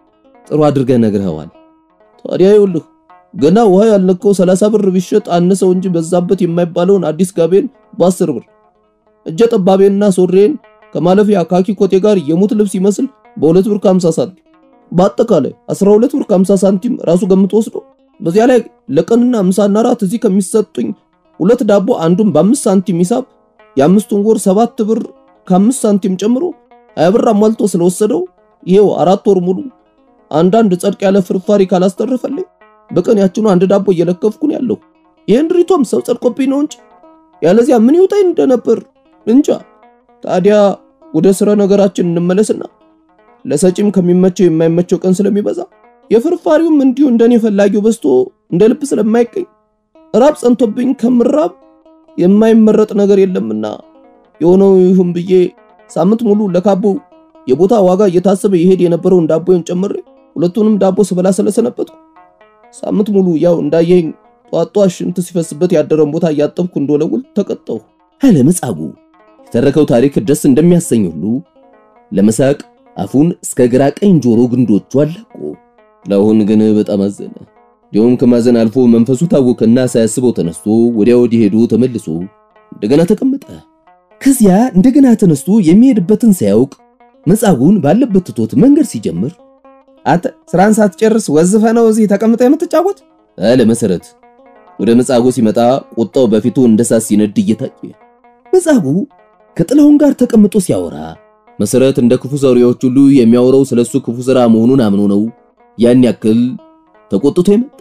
ጥሩ አድርገህ ነግረኸዋል።
ታዲያ ይኸውልህ ገና ውሃ ያልነካው ሰላሳ ብር ቢሸጥ አነሰው እንጂ በዛበት የማይባለውን አዲስ ጋቤን በአስር ብር እጀ ጠባቤንና ሶሬን ከማለፊያ ካኪ ኮቴ ጋር የሙት ልብስ ይመስል በሁለት ብር ከ50 ሳንቲም በአጠቃላይ 12 ብር ከ50 ሳንቲም ራሱ ገምቶ ወስዶ በዚያ ላይ ለቀንና ምሳና ራት እዚህ ከሚሰጡኝ ሁለት ዳቦ አንዱን በአምስት ሳንቲም ሂሳብ የአምስቱን ወር ሰባት ብር ከአምስት ሳንቲም ጨምሮ ሀያ ብር አሟልቶ ስለወሰደው ይሄው አራት ወር ሙሉ አንዳንድ ጸድቅ ያለ ፍርፋሪ ካላስተረፈልኝ በቀን ያችኑ አንድ ዳቦ እየለከፍኩ ነው ያለው። ይህን ድሪቶም ሰው ጸድቆብኝ ነው እንጂ ያለዚያ ምን ይውጣኝ እንደነበር እንጃ። ታዲያ ወደ ስረ ነገራችን እንመለስና ለሰጪም ከሚመቸው የማይመቸው ቀን ስለሚበዛ የፍርፋሪውም እንዲሁ እንደኔ ፈላጊው በዝቶ እንደ ልብ ስለማይገኝ ራብ ጸንቶብኝ ከምራብ የማይመረጥ ነገር የለምና የሆነው ይሁን ብዬ ሳምንት ሙሉ ለካቦ የቦታ ዋጋ እየታሰበ ይሄድ የነበረውን ዳቦን ጨምሬ ሁለቱንም ዳቦ ስበላ ስለሰነበትኩ ሳምንት ሙሉ ያው እንዳየኝ ጧት ጧት ሽንት ሲፈስበት ያደረን ቦታ እያጠብኩ እንደወለውል ተቀጠው
አለ መጻጉ። የተረከው ታሪክ ደስ እንደሚያሰኝ ሁሉ ለመሳቅ አፉን እስከ ግራ ቀኝ ጆሮ ግንዶቹ አላቆ።
ለአሁን ግን በጣም አዘነ። እንዲሁም ከማዘን አልፎ መንፈሱ ታወከና ሳያስበው ተነስቶ ወዲያ ወዲህ ሄዶ ተመልሶ እንደገና ተቀመጠ።
ከዚያ እንደገና ተነስቶ የሚሄድበትን ሳያውቅ መጻጉን ባለበት ትቶት መንገድ ሲጀምር አንተ ስራን ሳትጨርስ ወዝፈ ነው እዚህ ተቀምጠ የምትጫወት
አለ መሰረት። ወደ መጻጉ ሲመጣ ቁጣው በፊቱ እንደ ሳት ሲነድ እየታየ
መጻጉ ከጥላሁን ጋር ተቀምጦ ሲያወራ
መሰረት እንደ ክፉ ሰሪዎች ሁሉ የሚያወራው ስለሱ ክፉ ስራ መሆኑን አምኖ ነው ያን ያክል ተቆጥቶ የመጣ።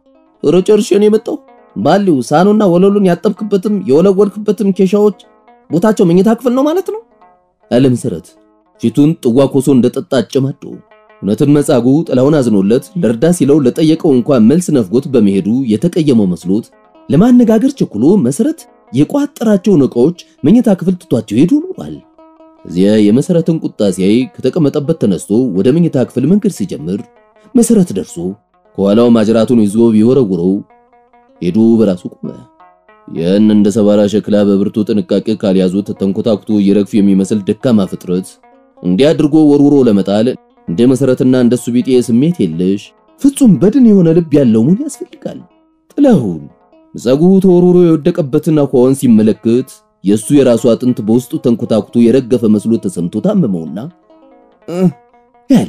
ኧረ ጨርሼ ነው የመጣው። ባሊው ሳኑና ወለሉን ያጠብክበትም የወለወልክበትም ኬሻዎች ቦታቸው መኝታ ክፍል ነው ማለት ነው አለ መሰረት ፊቱን ጥዋ ኮሶ እንደጠጣ አጨማዶ። እውነትም መጻጉ ጥላሁን አዝኖለት ለርዳ ሲለው ለጠየቀው እንኳን መልስ ነፍጎት በመሄዱ የተቀየመው መስሎት ለማነጋገር ቸኩሎ መሰረት የቋጠራቸውን ዕቃዎች መኝታ ክፍል ትቷቸው ሄዱ ኖሯል። እዚያ የመሰረትን ቁጣ ሲያይ ከተቀመጠበት ተነስቶ ወደ መኝታ ክፍል መንገድ ሲጀምር መሰረት ደርሶ ከኋላው ማጅራቱን ይዞ ቢወረውረው ሄዱ በራሱ ቆመ። ያን እንደ ሰባራ ሸክላ በብርቱ ጥንቃቄ ካልያዙት ተንኮታኩቶ ይረግፍ የሚመስል ደካማ ፍጥረት እንዲህ አድርጎ ወርውሮ ለመጣል እንደ መሰረትና እንደሱ ቢጤ ስሜት የለሽ ፍጹም በድን የሆነ ልብ ያለው መሆን ያስፈልጋል። ጥላሁን ምጸጉ ተወርውሮ የወደቀበትን አኳኋን ሲመለከት የሱ የራሱ አጥንት በውስጡ ተንኮታኩቶ የረገፈ መስሎ ተሰምቶ ታመመውና ያለ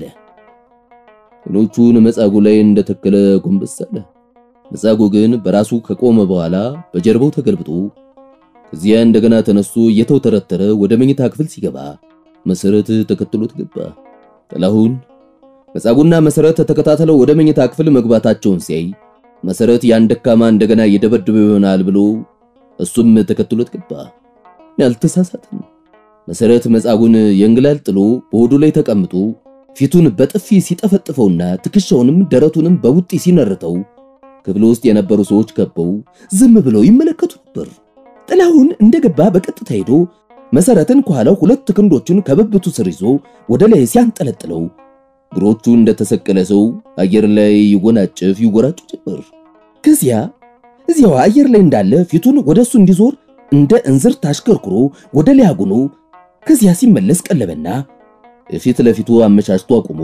አይኖቹን መጻጉ ላይ እንደተከለ ጎንበስ አለ። መጻጉ ግን በራሱ ከቆመ በኋላ በጀርባው ተገልብጦ ከዚያ እንደገና ተነስቶ እየተውተረተረ ወደ መኝታ ክፍል ሲገባ መሰረት ተከትሎት ገባ። ጥላሁን መጻጉና መሰረት ተከታተለው ወደ መኝታ ክፍል መግባታቸውን ሲያይ መሰረት ያን ደካማ እንደገና የደበደበው ይሆናል ብሎ እሱም ተከትሎት ገባ። ያልተሳሳተም መሰረት መጻጉን የእንግላል ጥሎ በሆዱ ላይ ተቀምጦ ፊቱን በጥፊ ሲጠፈጥፈውና ትከሻውንም ደረቱንም በውጤ ሲነርተው ክፍል ውስጥ የነበሩ ሰዎች ከበው ዝም ብለው ይመለከቱ ነበር። ጥላሁን እንደገባ በቀጥታ ሄዶ መሰረትን ከኋላው ሁለት ክንዶቹን ከብብቱ ስር ይዞ ወደ ላይ ሲያንጠለጥለው እግሮቹ እንደተሰቀለ ሰው አየር ላይ ይጎናጨፍ ይጎራጩ ጀመር። ከዚያ እዚያው አየር ላይ እንዳለ ፊቱን ወደሱ እንዲዞር እንደ እንዝርት አሽከርክሮ ወደ ላይ አጉኖ ከዚያ ሲመለስ ቀለበና ፊት ለፊቱ አመቻችቶ አቁሞ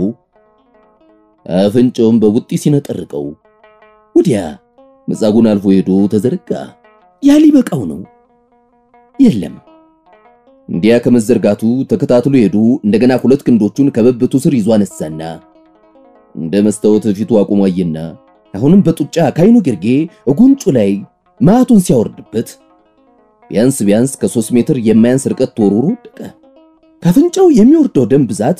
አፍንጫውን በቡጢ ሲነጠርቀው ወዲያ መጻጉን አልፎ ሄዶ ተዘረጋ። ያ ሊበቃው ነው። የለም እንዲያ ከመዘርጋቱ ተከታትሎ ሄዱ። እንደገና ሁለት ክንዶቹን ከብብቱ ስር ይዞ አነሳና እንደ መስታወት ፊቱ አቁሞ አየና አሁንም በጡጫ ካይኑ ግርጌ ጉንጩ ላይ ማቱን ሲያወርድበት ቢያንስ ቢያንስ ከሶስት ሜትር የማያንስ ርቀት ተወርውሮ ወደቀ። ከአፍንጫው የሚወርደው ደም ብዛት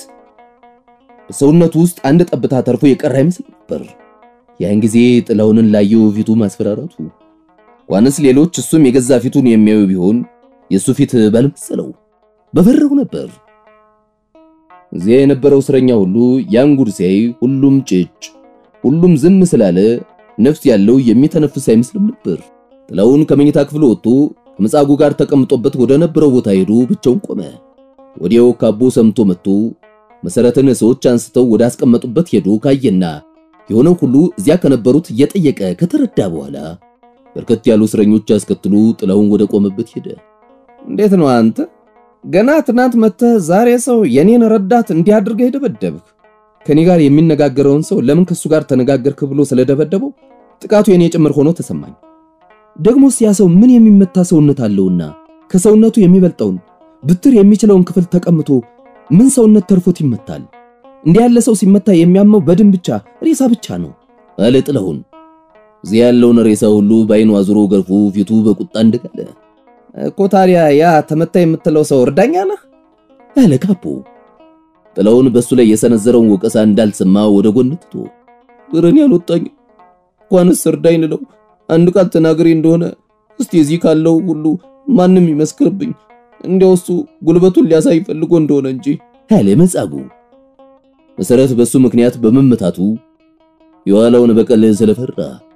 በሰውነቱ ውስጥ አንድ ጠብታ ተርፎ የቀረ አይመስል ነበር። ያን ጊዜ ጥላሁንን ላየው ፊቱ ማስፈራራቱ እንኳንስ ሌሎች እሱም የገዛ ፊቱን የሚያዩ ቢሆን የሱ ፊት ባልመሰለው በፈረው ነበር። እዚያ የነበረው እስረኛ ሁሉ ያን ጉድ ሲያይ ሁሉም ጭጭ፣ ሁሉም ዝም ስላለ ነፍስ ያለው የሚተነፍስ አይመስልም ነበር። ጥላሁን ከመኝታ ክፍል ወጥቶ ከመጻጉ ጋር ተቀምጦበት ወደ ነበረው ቦታ ሄዶ ብቻውን ቆመ። ወዲያው ካቦ ሰምቶ መጥቶ መሰረትን ሰዎች አንስተው ወደ አስቀመጡበት ሄዶ ካየና የሆነው ሁሉ እዚያ ከነበሩት እየጠየቀ ከተረዳ በኋላ በርከት ያሉ እስረኞች አስከትሎ ጥላሁን ወደ ቆመበት ሄደ።
እንዴት ነው አንተ ገና ትናንት መጥተህ ዛሬ ሰው የኔን ረዳት እንዲያድርገህ የደበደብህ? ከኔ ጋር የሚነጋገረውን ሰው ለምን ከሱ ጋር ተነጋገርክ ብሎ ስለደበደበው ጥቃቱ የኔ ጭምር ሆኖ ተሰማኝ። ደግሞስ ያ ሰው ምን የሚመታ ሰውነት አለውና ከሰውነቱ የሚበልጠውን ብትር የሚችለውን ክፍል ተቀምቶ ምን ሰውነት ተርፎት ይመታል? እንዲህ ያለ ሰው ሲመታ የሚያመው በድን ብቻ ሬሳ ብቻ ነው
አለ ጥላሁን። እዚያ ያለውን ሬሳ ሁሉ በአይኑ አዙሮ ገርፎ ፊቱ በቁጣ እንደጋለ
እኮ ታዲያ ያ ተመታ የምትለው ሰው እርዳኛ ነህ
አለ ካቦ። ጥላሁን በሱ ላይ የሰነዘረውን ወቀሳ እንዳልሰማ ወደ ጎን ትቶ ግረን ያልወጣኝ እንኳንስ እርዳኝ ልለው አንድ ቃል ተናግሬ እንደሆነ እስቲ እዚህ ካለው ሁሉ ማንም ይመስክርብኝ እንዲያው እሱ ጉልበቱን ሊያሳይ ፈልጎ እንደሆነ እንጂ አለ መጻጉ። መሰረት በሱ ምክንያት በመመታቱ የኋላውን በቀል ስለፈራ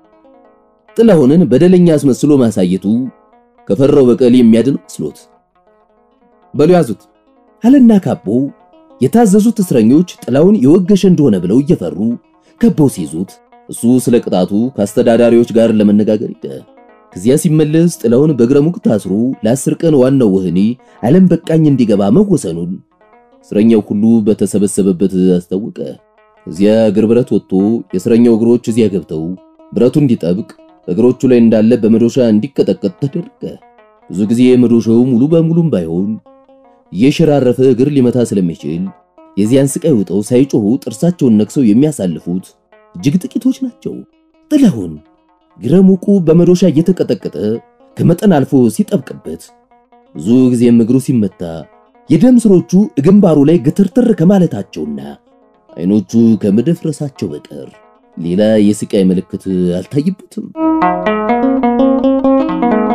ጥላሁንን በደለኛ አስመስሎ ማሳየቱ ከፈራው በቀል የሚያድን መስሎት
በሉ ያዙት
አለና ካቦ የታዘዙት እስረኞች ጥላሁን የወገሸ እንደሆነ ብለው እየፈሩ ከበው ሲይዙት እሱ ስለ ቅጣቱ ከአስተዳዳሪዎች ጋር ለመነጋገር ሄደ። ከዚያ ሲመለስ ጥላሁን በእግረ ሙቅ ታስሮ ለአስር ቀን ዋናው ወህኒ ዓለም በቃኝ እንዲገባ መወሰኑን እስረኛው ሁሉ በተሰበሰበበት አስታወቀ። እዚያ እግር ብረት ወጥቶ የእስረኛው እግሮች እዚያ ገብተው ብረቱ እንዲጠብቅ እግሮቹ ላይ እንዳለ በመዶሻ እንዲቀጠቀጥ ተደረገ። ብዙ ጊዜ መዶሻው ሙሉ በሙሉም ባይሆን እየሸራረፈ እግር ሊመታ ስለሚችል የዚያን ስቃይ ውጠው ሳይጮሁ ጥርሳቸውን ነክሰው የሚያሳልፉት እጅግ ጥቂቶች ናቸው። ጥላሁን እግረ ሙቁ በመዶሻ እየተቀጠቀጠ ከመጠን አልፎ ሲጠብቅበት ብዙ ጊዜም እግሩ ሲመታ የደም ስሮቹ ግንባሩ ላይ ግትርትር ከማለታቸውና አይኖቹ ከመደፍረሳቸው በቀር ሌላ የስቃይ ምልክት አልታይበትም።